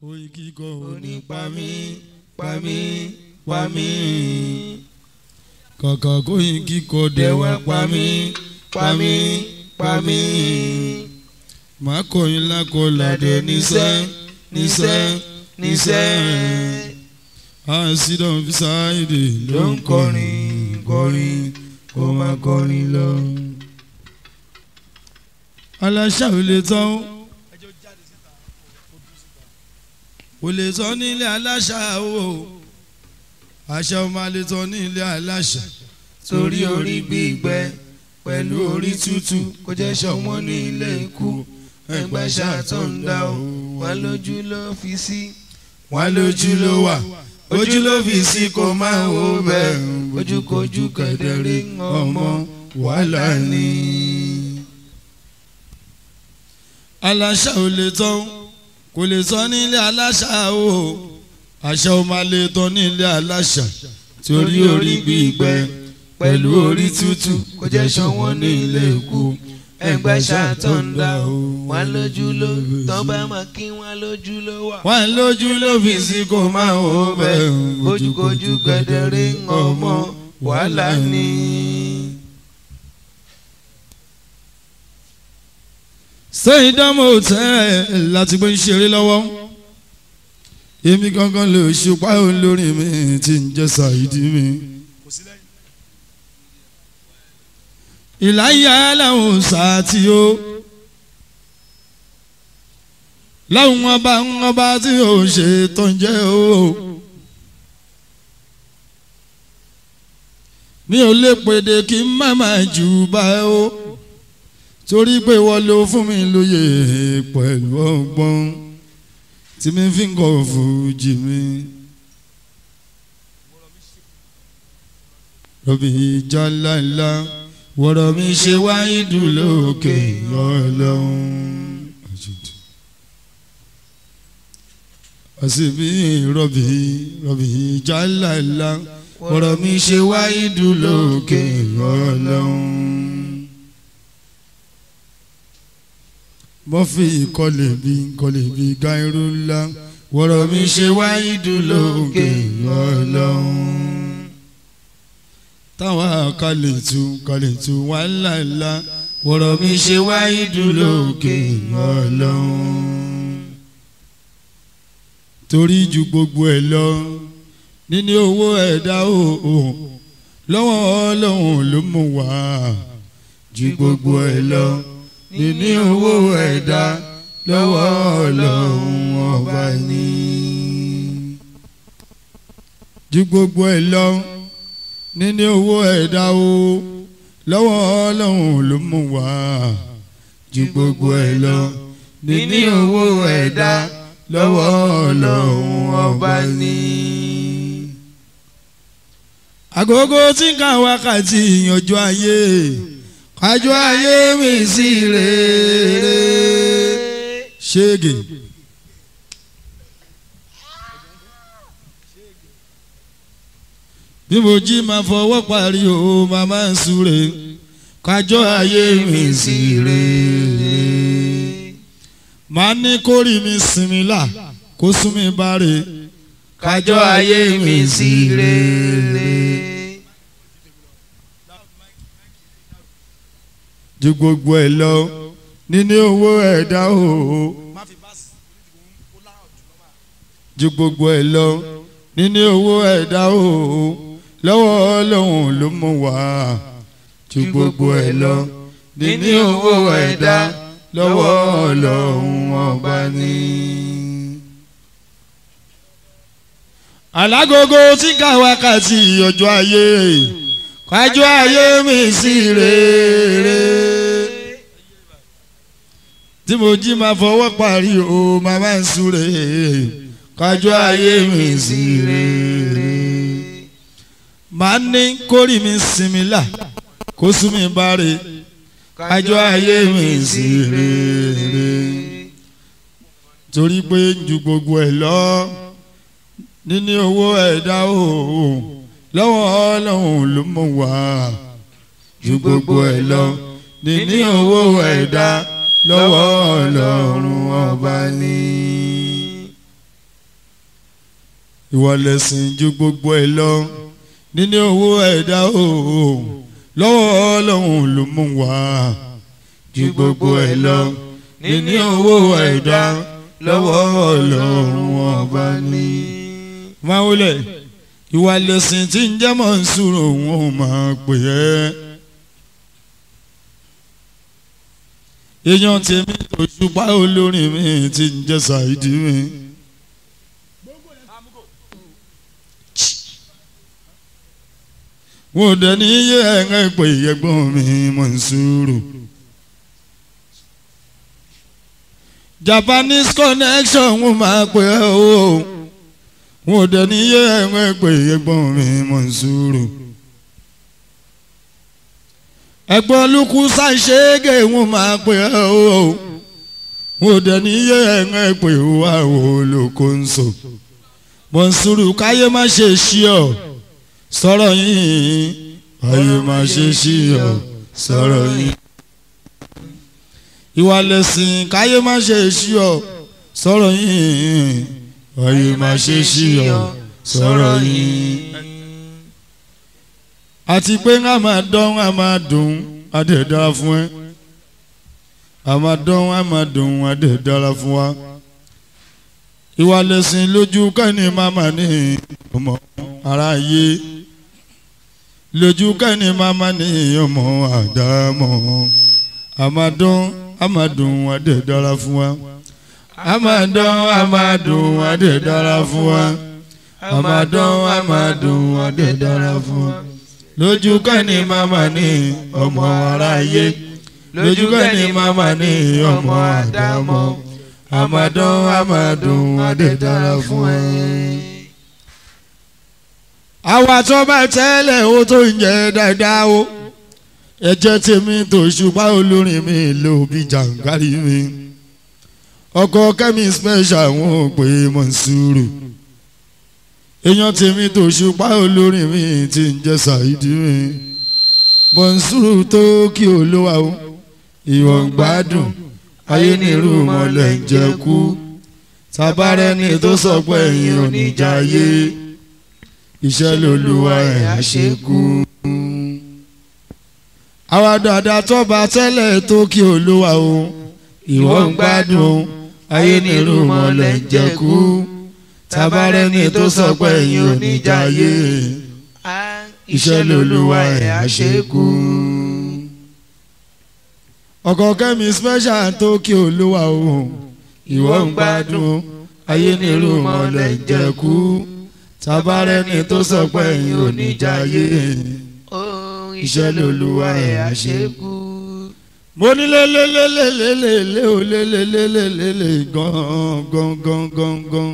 oyin kíkọ òní pa mí pa mí pa mí kàkà kóyin kíkọ dẹ̀wà pa mí pa mí pa mí. má kọyin lákọlà ládé níṣẹ́ níṣẹ́ níṣẹ́ àṣìdàn fisáìdì ló ń kọrin kọrin kó má kọrin lọ. aláṣà ò lè tán ò lè tán nílé aláṣà o àṣà ò máa lè tán nílé aláṣà torí orí gbígbẹ pẹ̀lú orí tútù kò jẹ́ sọmọ ní ilé ikú ẹgbẹ́ ṣàtọ̀ǹda o wà lójú ló fi sí wà lójú ló wà ojú ló fi sí kó máa wò bẹ́ẹ̀ ojúkojú kẹ̀dẹ̀rí ọmọ wàhálà ni. aláṣà ò lè tán kò lè tán nílé aláṣà o àṣà ò máa lè tán nílé aláṣà torí orí gbígbẹ pẹ̀lú orí tútù kò jẹ́ sọmọ ní ilé ikú ẹgbẹ́ ṣàtọ̀ǹda o wà lójú ló tọ́ bá máa kí wọ́n lójú ló wà. wà lójú ló fi sí kó máa wò bẹ́ẹ̀ ojúkojú kẹ̀dẹ̀rí ọmọ wàhálà ni. ṣé ìdámọ̀ tẹ́ ẹ láti gbé ń ṣeré lọ́wọ́ èmi gangan lè ṣùpá olórin mi tí ń jẹ́ ṣàìdí mi. ìláyà làwọn sàtì o láwọn ọba ọba tí ò ṣe tó ń jẹ́ o. mi ò lè pèdè kí n má má jù bá o torí pé wọ́n ló fún mi lóye pẹ̀lú ọgbọ́n tí mi fi ń kọ́ fújì mi. rọ̀bì ìjà ńláńlá wọ̀rọ̀ mi ṣe wáyé dùn lókè ọlọ́run. àṣìbí rọ̀bì rọ̀bì ìjà ńláńlá wọ̀rọ̀ mi ṣe wáyé dùn lókè ọlọ́run. mọ́fì kọlẹ̀ bí kọlẹ̀ bí gáírù ńlá wọ̀rọ̀ mi ṣe wáyé dùn lókè ọlọ́run. táwa kalẹ̀ tún kalẹ̀ tún wá ńláńlá wọ̀rọ̀ mi ṣe wáyé dùn lókè ọlọ́run. torí ju gbogbo ẹ̀ lọ níní owó ẹ̀dá o lọ́wọ́ ọlọ́run ló mú wá ju gbogbo ẹ̀ lọ níní owó ẹ̀dá lọ́wọ́ ọlọ́run ọba ní. ju gbogbo ẹ̀ lọ níní owó ẹ̀dá o lọ́wọ́ ọlọ́run ló mú wá. ju gbogbo ẹ̀ lọ níní owó ẹ̀dá lọ́wọ́ ọlọ́run ọba ní. àgógó tí ń ka wákàtí ìyànjú ayé àjọ ayé mi sí rere ṣége. bí mo jí máa fọwọ́ parí o máa máa ń súre kájọ ayé mi sí rere. màá ní kórì mi sinmi là kó sún mi báre kájọ ayé mi sí rere. ju gbogbo ẹ lọ níní owó ẹ̀dá o ju gbogbo ẹ lọ níní owó ẹ̀dá o lọ́wọ́ ọlọ́run ló mú wá ju gbogbo ẹ lọ níní owó ẹ̀dá lọ́wọ́ ọlọ́run ọba ní. alágogo tí ká wákàtí ọjọ́ ayé kájọ ayé mi sí rere tí mo jí máa fọwọ́ parí o máa máa ń súre kájọ ayé mi sí rere máa ní kórì mi sinmi là kó sún mi báre kájọ ayé mi sí rere torí pé ju gbogbo ẹ̀ lọ níní owó ẹ̀dá o lọ́wọ́ ọlọ́run ló mọ̀ wá ju gbogbo ẹ̀ lọ níní owó ẹ̀dá lọ́wọ́ ọlọ́run ọba ní. ìwọ lẹ̀sìn ju gbogbo ẹ̀ lọ níní owó ẹ̀dá o lọ́wọ́ ọlọ́run ló mú wá ju gbogbo ẹ̀ lọ níní owó ẹ̀dá lọ́wọ́ ọlọ́run ọba ní. máa wọlé ìwà lẹ̀sìn tí ń jẹ́ mọ̀ ń sùúrù òun ò máa pè é. èèyàn tèmi tó ṣùpá olórin mi ti ń jẹ́ ṣáìdì mi. wọ́n dẹ̀ ní iye ẹ̀rẹ́ pé ẹ̀gbọ́n mi mọ̀ ń sùúrù. Japanese connection wọ́n máa pè é o wọ́n dẹ̀ ní iye ẹ̀rẹ́ pé ẹ̀gbọ́n mi mọ̀ ń sùúrù. ẹ̀gbọ́n lukú ṣàṣẹ́gẹ̀ wọ́n máa pè é o wọ́n dẹ̀ ní iye ẹ̀rẹ́ pé wà wò lóko ń sọ. mọ̀ ń sùúrù káyé má ṣe ṣí ọ sọ̀rọ̀ yìí ayé máa ṣe sí ọ sọ̀rọ̀ yìí. ìwà lẹ̀sìn káyé máa ṣe sí ọ sọ̀rọ̀ yìí ayé máa ṣe sí ọ sọ̀rọ̀ yìí. àti pé a máa dán a máa dùn á dẹ̀ dára fún ẹ a máa dán a máa dùn á dẹ̀ dára fún wa. ìwà lẹ̀sìn lójú kẹ́ni máma ní ọmọ aráyé lójú kẹ́ni máma ní ọmọ àdámọ̀ àmàdán àmàdùn adé dára fún wa àmàdán àmàdùn adé dára fún wa àmàdán àmàdùn adé dára fún wa lójú kẹ́ni máma ní ọmọ aráyé lójú kẹ́ni máma ní ọmọ àdámọ̀ àmàdán àmàdùn adé dára fún ẹ àwa tó bá tẹ́lẹ̀ ó tó ń jẹ́ dáadáa o ẹ̀jẹ̀ tèmi tó ṣùpá olórin mi ló bí jàǹkárí mi ọkọ kẹ́mi special wọn ò pé mọ̀nsúrù èèyàn tèmi tó ṣùpá olórin mi ti ń jẹ́ ṣàìdí mi mọ̀nsúrù tó kí olówó o ìwọ̀n gbádùn ayé nírú mọ̀lẹ́ ń jẹ́ kú tabarẹ́ni tó sọ pé ẹ̀yin ò ní jayé iṣẹ́ lolúwa ẹ̀ àṣekú. àwa dàda tọ́ba tẹ́lẹ̀ tó kí olúwa o ìwọ ń gbádùn ayé nírú mọ́lẹ̀ ń jẹ́kú tabarẹ́ni tó sọ pé ẹ̀yin ò ní jayé iṣẹ́ lolúwa ẹ̀ àṣekú. ọkọ kẹ́mi special tó kí olúwa o ìwọ ń gbádùn ayé nírú mọ́lẹ̀ ń jẹ́kú tabarẹ́ni tó sọ pé ẹ̀yin ò ní jayé iṣẹ́ lolúwa ẹ̀ àṣekú. mo ní lélẹ́lẹ́lẹ́lẹ́lẹ́ ò lélẹ́lẹ́lẹ́lẹ́ gan gan gan gan gan.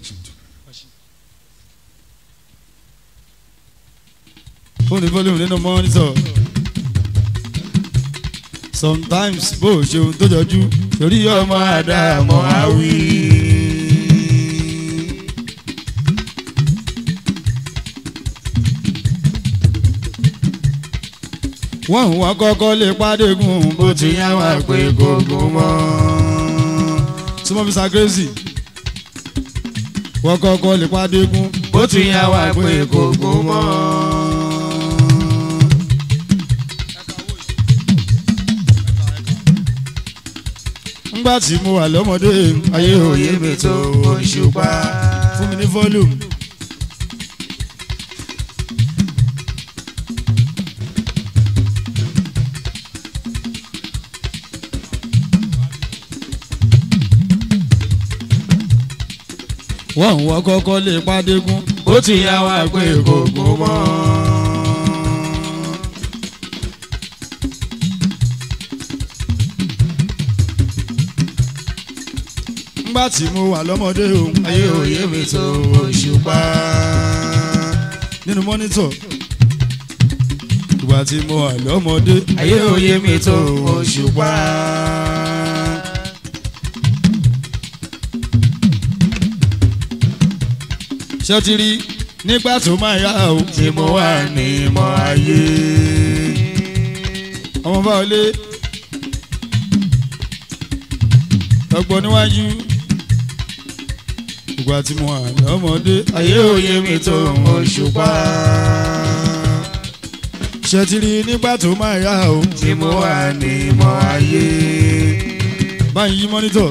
fóònù fọlùmù nínú mọ́nítọ̀ sometimes bó o ṣe ohun tó jọjú torí ọmọ àdàmọ́ àwí. wọ́n wọ́n kọ́kọ́ lè pàdégùn bó ti yá wà pé gbogbo mọ́. súnmọ́ fi sàgẹ́sì wọ́n kọ́kọ́ lè pàdégùn bó ti yá wà pé gbogbo mọ́. ńgbà tí mo wà lọ́mọdé ayé òye mi tó òṣùpá. fún mi ní volume. wọ́n wọ́n kọ́kọ́ lè pàdégún bó ti yá wà pé gbogbo mọ́. ńgbà tí mo wà lọ́mọdé o ayé òye mi tó òṣùpá. nínú mọ́nítọ̀ ìgbà tí mo wà lọ́mọdé ayé òye mi tó òṣùpá. ṣé ti rí nígbà tó máa yá o tí mo wà ní ìmọ̀ ayé. ọmọ bá wọlé ọgbọ́n níwájú ìgbà tí mo wà lọ́mọdé ayé òye mi tó òṣùpá ṣe ti rí nígbà tó máa yá o tí mo wà ní mọ́ ayé. báyìí yí mọ́nítọ̀.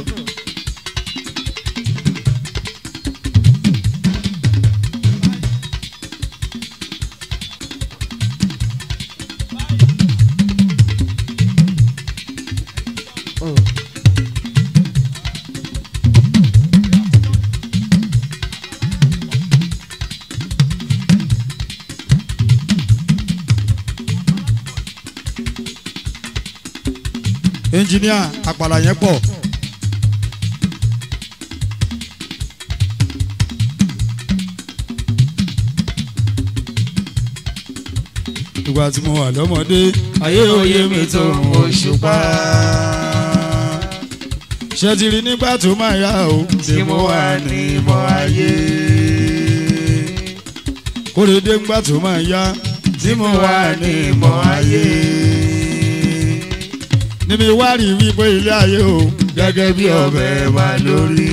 ẹnjìníà àpàlà yẹn pọ̀. ìgbà tí mo wà lọ́mọdé ayé òye mi tó òṣùpá ṣe ti rí nígbà tó máa yá o tí mo wà ní mọ́ ayé. kórèdé ńgbà tó máa yá tí mo wà ní mọ́ ayé. níbi wá rí wípé ilé ayé o gẹ́gẹ́ bí ọbẹ̀ wà lórí.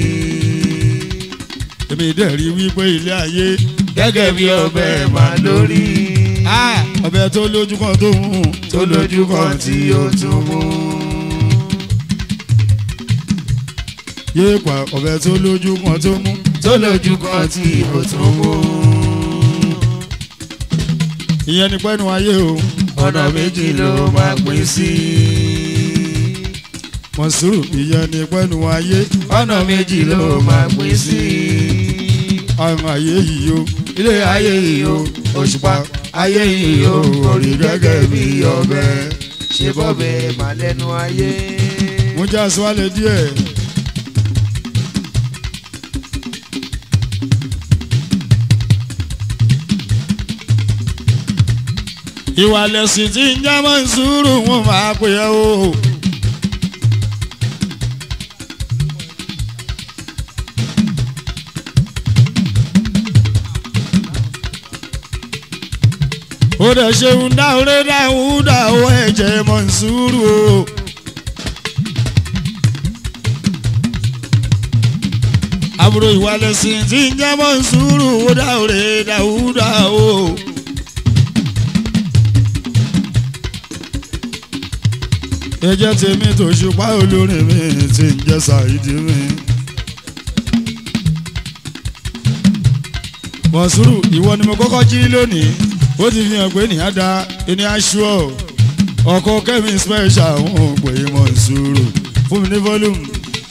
èmi dẹ̀ rí wípé ilé ayé gẹ́gẹ́ bí ọbẹ̀ wà lórí. ọbẹ̀ tó lójú kan tó ń hùn tó lójú kan tí ó tún mú. yéé pa ọbẹ̀ tó lójú kan tó mú tó lójú kan tí ó tún mú. ìyẹn ni pẹ́nu ayé o ọ̀nà méjì ló máa pín sí. mọ̀sùrù ìyẹn ni pẹ́nu ayé ọ̀nà méjì ló máa pín sí. àwọn ayé yìí o ilé ayé yìí o òṣùpá ayé yìí o orí gẹ́gẹ́ bí ọbẹ̀ ṣe bọ́bẹ̀ mà lẹ́nu ayé. mo já aṣọ́lẹ̀ díẹ̀. ìwà lẹ̀sìn tí ń já mọ́ ìṣúrù wọn máa pè é o. ó dẹ̀ ṣeun dáhùrẹ́ dáhùn dáhùn ẹ̀jẹ̀ mọ́ ìṣúrù o. àbúrò ìwà lẹ̀sìn tí ń jẹ́ mọ́ sùúrù ó dáhùrẹ́ dáhùdá o. ẹjẹ́ tèmi tó ṣùpá olórin mi tí ń jẹ́ ṣàìdí mi. mọ̀sùrù ìwọ ni mo kọ́kọ́ jí lónìí ó ti fi hàn pé ní àdá ẹni aṣọ ọkọ kẹ́mi special ń pè é mọ̀sùrù fún mi ní volume.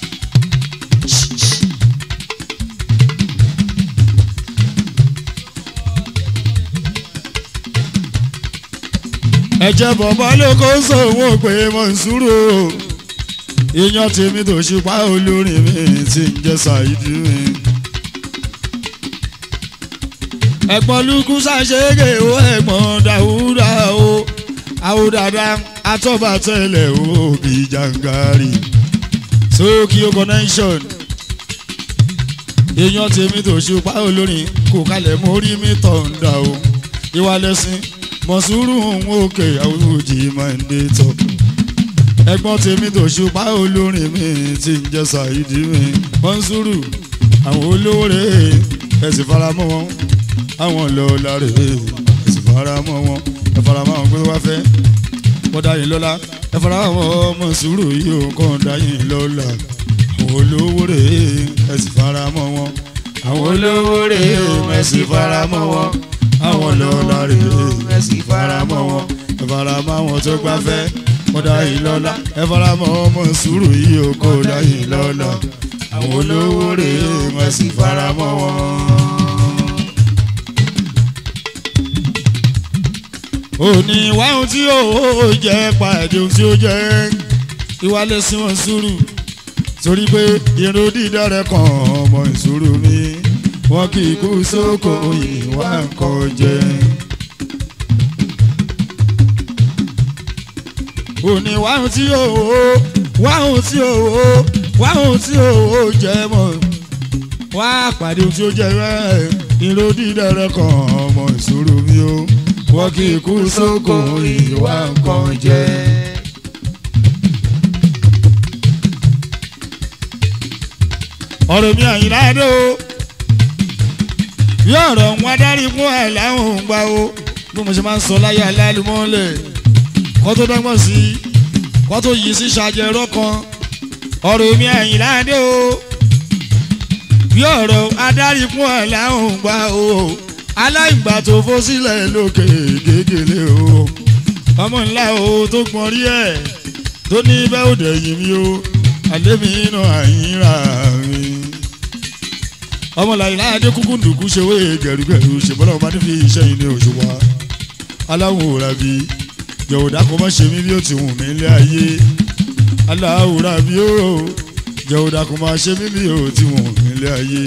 ẹ̀jẹ̀ bọ̀bọ̀ ló kó sòwò pé mọ̀nsúrò èèyàn tèmi tó ṣùpá olórin mi ti ń jẹ́ ṣàìdí mi. ẹ̀gbọ́n lukú ṣàṣeyege o ẹ̀gbọ́n dàwúdà o àwòdàdà atọ́bàtẹ́lẹ̀ o bí jàǹgàrì sókè connection èèyàn tèmi tó ṣùpá olórin kò kalẹ̀ mórí mi tọ̀ ń dà o ìwà lẹ́sìn mọ̀súrù òun òkè àwùjì máa ń dé tọ̀. ẹ̀gbọ́n tèmi tó ṣùpá olórin mi ti ń jẹ́ ṣàìdí mi mọ̀súrù àwọn olówó rè é ẹ̀sìn faramọ́ wọn àwọn lọ́ọ́lá rè é ẹ̀sìn faramọ́ wọn ẹ̀ faramọ́ àwọn gbé wá fẹ́ wọ́n dá yín lọ́lá ẹ̀ faramọ́ mọ̀súrù yìí ò kàn dá yín lọ́lá àwọn olówó rè é ẹ̀sìn faramọ́ wọn àwọn olówó rè é ẹ̀sìn faramọ́ wọn àwọn lọ́la rè é ẹ sì faramọ́ wọn. ẹ faramọ́ àwọn tó gbáfẹ́ kó dá yìí lọ́la ẹ faramọ́ ọmọ sùúrù yìí ó kó dá yìí lọ́la àwọn olówó rè é ẹ sì faramọ́ wọn. òní wáhùn tí ó jẹ́ pàdé ohun tí ó jẹ́ ìwà lẹ́sìn wọn sùúrù torí pé irun dídá rẹ̀ kàn ọmọ ìṣòro mi wọn kì í kú sóko ìwà nǹkan jẹ. òní wáhùn tí òwò wáhùn tí òwò wáhùn tí òwò jẹ mọ wá pàdé ohun tí ó jẹ rẹ irun dídá rẹ kàn ọmọ ìṣòro mi o wọn kì í kú sóko ìwà nǹkan jẹ. ọ̀rọ̀ mi àyìnláde o bí ọ̀rọ̀ wọn adarí fún ẹ̀ láwọn ò ń gbà o bí mo ṣe máa ń sọ láyé alálùmọ́lẹ̀ kó tó dọ́gbọ́n sí i kó tó yìí sí ṣàjẹrọ kan ọ̀rọ̀ mi àyìnláde o bí ọ̀rọ̀ adarí fún ẹ̀ láwọn ò ń gbà o aláìgbà tó fó sílẹ̀ lókè gègèlè o ọmọ ńlá o tó gbọ́n rí ẹ̀ tó ní bẹ́ẹ̀ ò dẹ̀yìn mi o àlémi iná àyínra mi. ọmọ làyìnlá adékúkú ndùkú ṣèwé gẹ̀rúgẹ̀rú ṣèbọ́lá ọba ní fi iṣẹ́ yìí ní òṣùwà aláwọ̀ òrà bí jọ̀wọ́dà kò má ṣe mí bí ó ti wù mí lé ayé aláwọ̀ òrà bí ó jọ̀wọ́dà kò má ṣe mí bí ó ti wù mí lé ayé.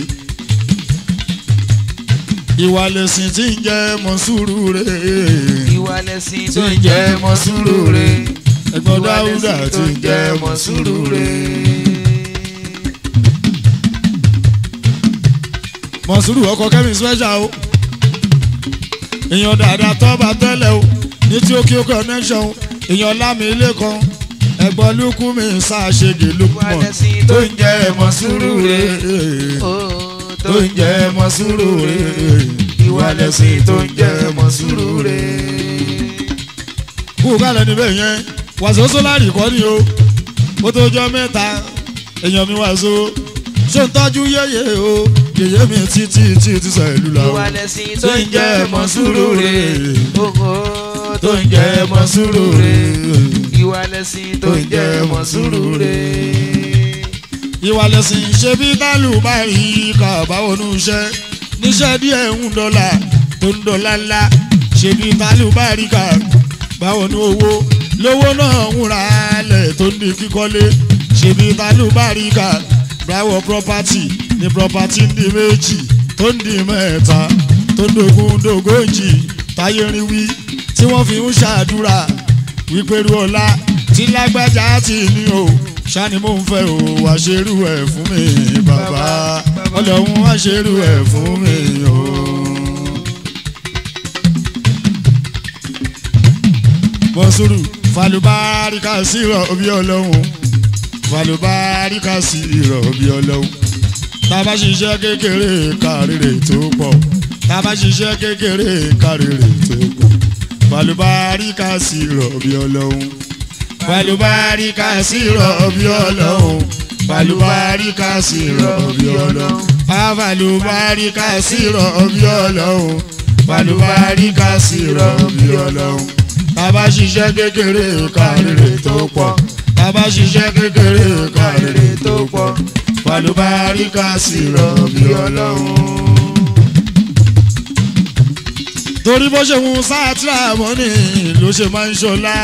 ìwà lẹ̀sìn tí ń jẹ́ mọ́ sùúrù rẹ̀ ìwà lẹ̀sìn tó ń jẹ́ mọ́ sùúrù rẹ̀ ẹ̀gbọ́n ìwà dáúdà lẹ̀sìn tí tó ń ń jẹ́ jẹ́ mọ́ mọ́ sùúrù sùúrù rẹ̀. rẹ̀. mọ̀sùrù ọkọ̀ kẹ́mi special o èèyàn dáadáa tọ́ba tẹ́lẹ̀ o ní tí ó kí ó connection o èèyàn lámì ilé kan ẹ̀gbọ́n lukú mi ṣàṣegè ìwà lukman lẹ̀sìn tó ń jẹ́ mọ́ sùúrù rẹ̀ ó tó ń jẹ́ mọ́ sùúrù rẹ̀ ìwà lẹ̀sìn tó ń jẹ́ mọ́ sùúrù rẹ̀. kú kálẹ̀ níbẹ̀ yẹn wàṣọ sólárì kọ́ ni o ó tó jọ mẹ́ta èèyàn mi wàṣọ ṣé ń tọ́jú yéye o yèyé mi títí títí sọ ìlú la o ìwà lẹ̀sìn tó ń jẹ́ mọ́ sùúrù rẹ̀ ó tó ń jẹ́ mọ́ sùúrù rẹ̀ ìwà lẹ̀sìn tó ń jẹ́ mọ́ sùúrù rẹ̀. ìwà lẹ̀sìn ṣe bí tálù bá rí kàbáwọnú iṣẹ́ níṣẹ́ díẹ̀ ń dọ́là tó ń dọ́là ńlá ṣe bí tálù bá rí kàbáwọnú owó lówó náà ń ra lẹ̀ tó ń di kíkọ́lé ṣe bí tálù bá rí kàbáwọ property ní property ń di méjì tó ń di mẹ́ta tó ń dogun dogójì táyé rí wí tí wọ́n fi ń ṣàdúrà wípé ru ọlá tí lágbájá ti ní o ṣáni mò ń fẹ́ o wá ṣerú ẹ̀ fún mi bàbá ọlọ́run wá ṣerú ẹ̀ fún mi o. mọ̀sùrù falùbáríkà sí ìrọ̀bí ọlọ́run falùbáríkà sí ìrọ̀bí ọlọ́run tá a bá ṣiṣẹ́ kékeré kárìrè tó pọ̀ tá a bá ṣiṣẹ́ kékeré kárìrè tó pọ̀ falùbáríkà sí ìrọ̀bí ọlọ́run falùbáríkà sí ìrọ̀bí ọlọ́run falùbáríkà sí ìrọ̀bí ọlọ́run falùbáríkà sí ìrọ̀bí ọlọ́run falùbáríkà sí ìrọ̀bí ọlọ́run tàbá ṣiṣẹ́ kékeré kárìrè tó pọ̀ tàbá ṣiṣẹ́ kékeré kárìrè tó pọ̀ falùbáríkà sí ìrọ̀bí ọlọ́run torí bó ṣe ń sátìrà mọ́nì ló ṣe máa ń ṣọlá.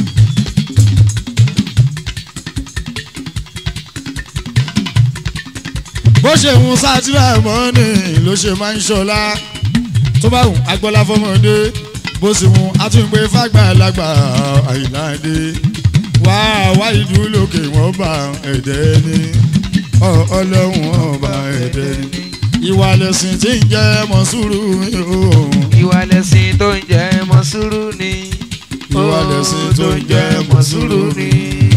bó ṣe ń sátìrà mọ́nì ló ṣe máa ń ṣọlá. tó bá wù agbọ́lá fọmọdé bó sì wù àtúngbé fàgbàlagbà àìláde. wá wá ìlú lókè wọ́n bá ẹ̀dẹ́ ní ọlọ́run ọba ẹ̀dẹ́ ní. ìwà lẹ̀sìn tí ń jẹ́ mọ́sùrù mi o ìwà lẹ̀sìn tó ń jẹ́ mọ́ sùúrù ni. Ìwà lẹ̀sìn tó ń jẹ́ mọ́ sùúrù ni.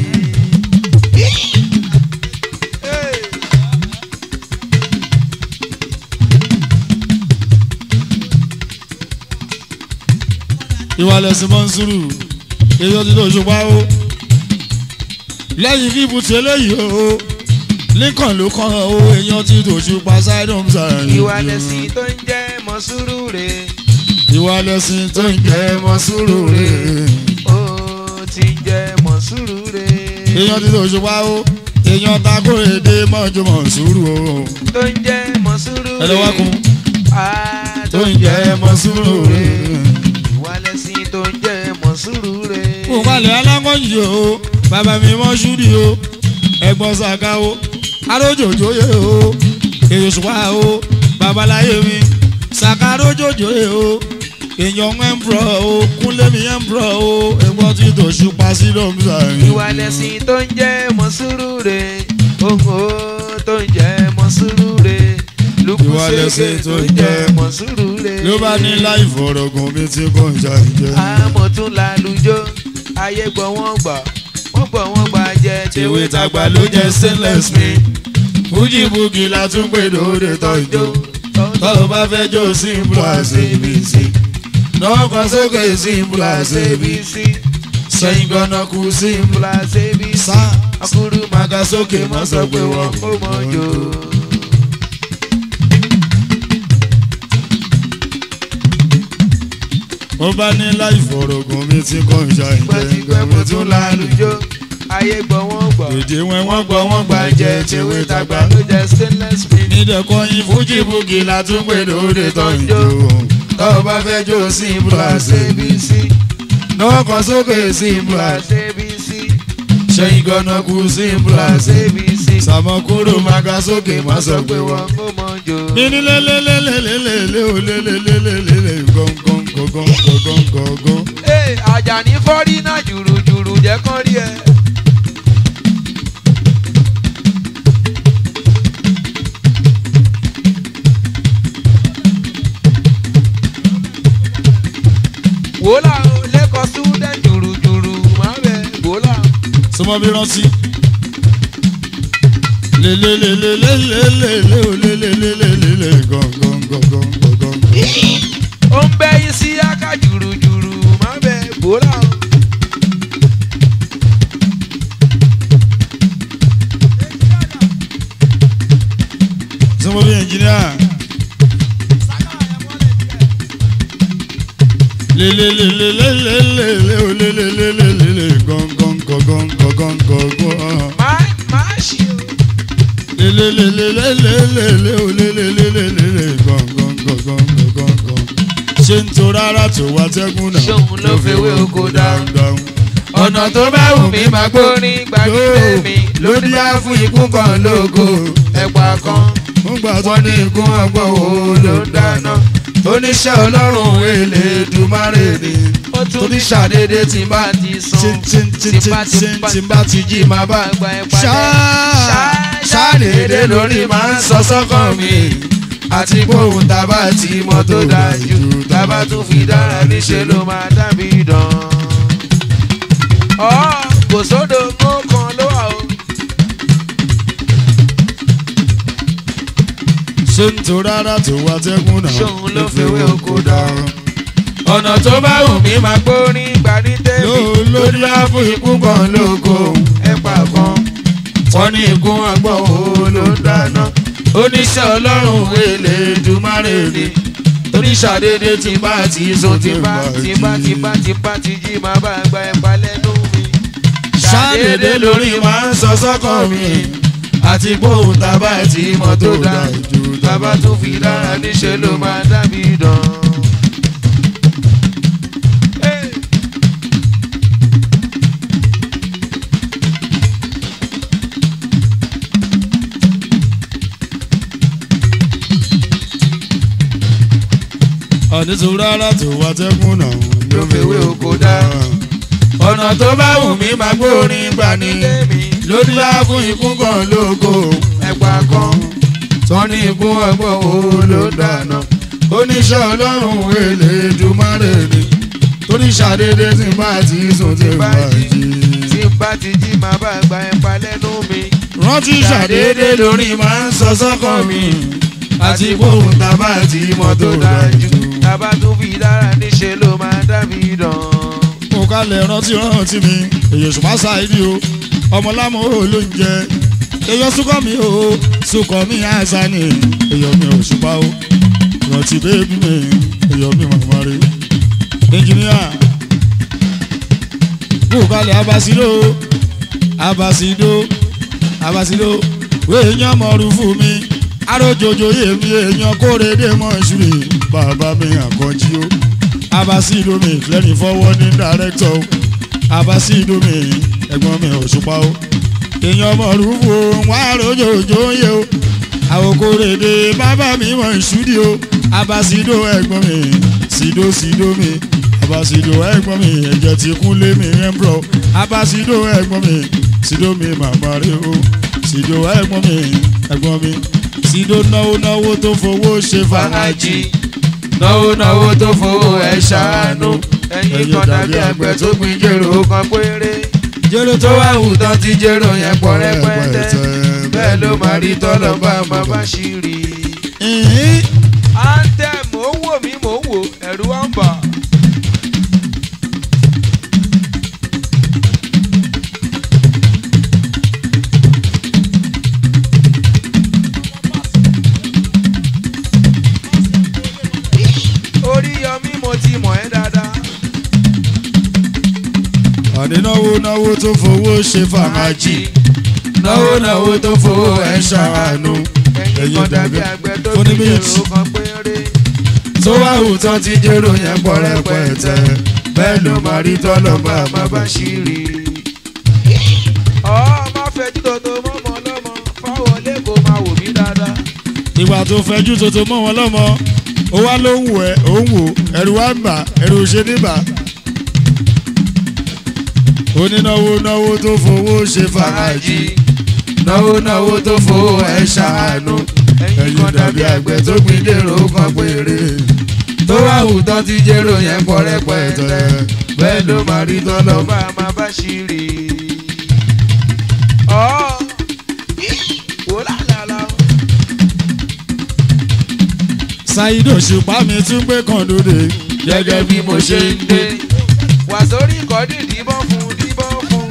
ìwà lẹ̀sìn mọ́sùrù èyí ó ti tó ṣùgbọ́n o lẹ́yìn fíìmù tí eléyìí o lincoln ló kàn ó èèyàn ti tó ṣùgbọ́n sidon sàn. ìwà lẹ̀sìn tó ń jẹ́ mọ́ sùúrù rẹ̀. ìwà lẹ̀sìn tó ń jẹ́ mọ́sùrù rẹ̀. ó ti ń jẹ́ mọ́ sùúrù rẹ̀. èèyàn ti tó ṣùgbọ́n o èèyàn takóredé mọ́jú mọ́sùrù o. tó ń jẹ́ mọ́ sùúrù rẹ̀. ẹ lọ wá kun Ah, tó ń jẹ́ mọ́sùrù rẹ̀. ìwà lẹ̀sìn tó ń jẹ́ mọ́ sùúrù rẹ̀. kò balẹ̀ alákọ̀ọ́yì o bàbá mi mọ́ ṣúdì o ẹ̀gbọ́n ṣàkà o arójòjòyè o èyí ṣùpá o babaláyé mi ṣàkà arójòjòyè o èèyàn ẹ̀mbrọ̀ o kúnlẹ̀mí ẹ̀mbrọ̀ o ẹ̀gbọ́n tí tó ṣùpá sí lọ́mùsà yìí. ìwà lẹ̀sìn tó ń jẹ́ mọ́ sùúrù rẹ̀. òhò tó ń jẹ́ mọ́ sùúrù rẹ̀. Ìwà lẹ̀sìn lùkùsẹ̀kẹ̀ tó tó ń ń jẹ́ jẹ́ mọ́ sùúrù rẹ̀. ló bá ní láì fọ̀rọ̀gùn mi tí kò ń jà ìjẹ́. àmọ́ tún lálùjọ ayé gbọ́ wọ́n gbà wọ́n gbọ́ wọ́n gbà jẹ́ tèwe tàgbà ló jẹ́ stainless mi fújì búkì la tún pè lóde tọ́jú tó o bá fẹ́ jó simple as abc náà kan sókè simple as abc sẹ́yìn gbọ́nà kú simple Plus ABC. sá Akuru maga sókè má sọ pé wọ́n ó mọ jò. mo bá ní láì fọ̀rọ̀gùn mi tí kò ń ṣe Pẹ̀tipẹ́ mo tún lálùjọ. Ayé gbọ́ wọ́n gbọ́. èdè wọn wọ́n gbọ́ wọ́n gbà jẹ́ tewé tagbá. ló jẹ́ stainless steel. nídẹ̀kọ́yìn fújì búkì la tún pè lóde tọ́jú tó o bá fẹ́ jó simple as abc náà kan sókè simple as Plus ABC. sẹ́yìn gbọ́nà kú simple as Plus ABC. sàmọ́kúrò maga sókè má sọ pé pé wọ́n. wọ́n ó mọ jò. Bini lelelelelelele o lelelelelele gọ́ngọ́n gọ́ngọ́n gọ́ngọ́n gọ́ngọ́n. Ee, Àjàní fọ́rí náà jùrùjùrù jẹ́ kán rí ẹ. wòlá o lẹ́kọ̀ọ́ student jùrùjùrù máa bẹ̀ wòlá. Sọmọ bí rántí. Lelelelelelelele o lelelelelele gọ́ngọ́n gọ́ngọ́n gọ́ngọ́n. ó ń bẹ́ yín sí aká jùrùjùrù máa bẹ̀ wòlá o. Sọmọ bí ẹnjìníà. Lelelelelelele o lelelelelele gọ́ngọ́n gọ́ngọ́n gọ́ngọ́n gọ́ngọ́n. máa máa ṣe o. lelelelelelele o lelelelelele gangan gangan gangan gan. ṣé ń to rárá tó wá tẹ́gùn náà. Ṣóun ló fewé oko dáhùn. dáhùn. ọ̀nà tó bá wù mí máa gbórin gbàgede mi ló díá fún ikú kan lógo ẹ̀pà kan mo gbà tó wọ́n ní ikú ọgbọ́n wo ló ń dáná oníṣẹ́ ọlọ́run Elédùmarè ni ó tún torí ṣàdédé tí n bá ti sùn tí n bá ti tí n bá ti jí máa bá gba ẹ padà ṣàdédé lórí máa ń sọ sọ́kàn mi àti gbóhùn tábà tí mo tó dájú tábà tún fi dára níṣẹ́ ló máa dábì dán. ọ̀ kò sódò mọ́ kan ló wà o. ṣé ń to rárá tó wá tẹ́gùn náà. Ṣóun ló fewé oko dáhùn. ọ̀nà tó bá wù mí máa gbórin gbà ní tèmi Ló- ló lórí láàfin ikú kan lóko ẹ̀pà kan wọ́n ní ikú ọgbọ́n wo ló ń dáná oníṣẹ́ ọlọ́run Elédùmarè ni torí ṣàdédé tí bá ti sùn tí bá tí bá tí bá tí bá ti jí máa bá gba ẹ̀pà lẹ́nu mi ṣàdédé lórí máa ń sọ sọ́kàn mi àti gbóhùn tábà tí mo tó dájú tábà tún fi dára níṣẹ́ ló máa dábì dán. Hey. ọ̀ní tó rárá tó wá tẹ́gùn náà. ló fewé oko dá. ọ̀nà tó bá wù mí máa gbórin gbà ní lórí láàfún ikú kan lóko ẹ̀pà kan tán ní ikú ọgbọ́n wo ló dáná oníṣẹ́ ọlọ́run Elédùmarè ni torí ṣàdédé tí bá ti sùn tí bá jí tí bá ti jí máa bá gba ẹ̀pà lẹ́nu mi rántí ṣàdédé lórí máa ń sọ sọ́kàn mi àti gbóhùn tábà tí mo tó dájú tábà tó fi dára níṣẹ́ ló máa dábì dán. mo kálẹ̀ rántí rántí mi èyí ṣùgbọ́n ṣáìdì o ọmọlámọ ò ló ń jẹ èyí súnkọ́ mi o súnkọ́ mi àṣà ni èyí mi ò ṣùpá o rántí bébí mi èyí mi màmá rẹ ẹnjìníà mo kálẹ̀ abasido abasido abasido wéèyàn mọ̀ọ́rù fún mi arójojo yèmí èèyàn kórèdè mọ̀ ṣùrì bàbá mi àkànjí o abasidomi lẹ́ni fọwọ́ ní dàrẹ́tọ̀ o abasidomi ẹ̀gbọ́n mi òṣùpá o èèyàn mọ̀rúfù wọn àròjòjò yẹ o àwòkórèdè bàbá mi wọ̀ ṣúdí o abasido ẹ̀gbọ́n mi sido sido mi abasido ẹ̀gbọ́n mi ẹ̀jẹ̀ ti kún lé mi ẹ̀mbrọ̀ abasido ẹ̀gbọ́n mi sido mi màmá rẹ o sido ẹ̀gbọ́n mi ẹ̀gbọ́n mi sido náwó náwó tó fowó ṣe fàájì fàájì náwó náwó tó fowó ẹ ṣàánú ẹ̀yin kan dàbí àgbẹ̀ tó gbin jèrò kan péré jẹ́rẹ́ tó wá hù tán ti jèrò yẹn pọ̀ rẹpẹtẹ bẹ́ẹ̀ ló máa rí tọ́lọ̀ bá máa bá ṣì rí. ìhín anthem mò ń wò mí mò ń wò ẹ̀rù wá ń bà. orí yọmí mo ti mọ̀ ẹ́ dáadáa. àdínáwó náwó tó fowó ṣe fàmájì náwó náwó tó fowó ẹ̀ ṣàánú ẹ̀yin kan dàbí àgbẹ̀ tó fún fi ní jèrò méjì. kan péré. tó wá hùtọ́ ti jérò yẹn pọ̀ rẹpẹtẹ bẹ́ẹ̀ ló máa rí tọ́lọ̀ bá a máa bá ṣe. ṣírí. ọ̀ máa fẹjú tòótọ́ mọ́mọ́ lọ́mọ fáwọn lẹ́kọ̀ọ́ máa wò mí dáadáa. ìgbà tó fẹjú tuntun mọ́ wọn lọ́mọ ó wá ló ń wọ ẹ ó ń wò ẹ̀rù wá ń bà ẹ̀rù ṣe níbà. onínáwó náwó tó fowó ṣe fàmájì náwó náwó tó fowó ẹ̀ ṣàánú ẹ̀yin dàbí àgbẹ̀ tó gbin lérò kan péré tó wá hùtọ́ ti jérò yẹn pọ̀ rẹpẹtẹ bẹ́ẹ̀ ló máa rí tọ́lọ̀ bá bá a máa bá ṣírí. ọ̀ wò lálàlà. ṣáídò ṣùpá mi tún gbé kan lóde gẹ́gẹ́ bí mo ṣe ń dé. wà sórí ìkọ́dí díbọ́n fún díbọ́n fún.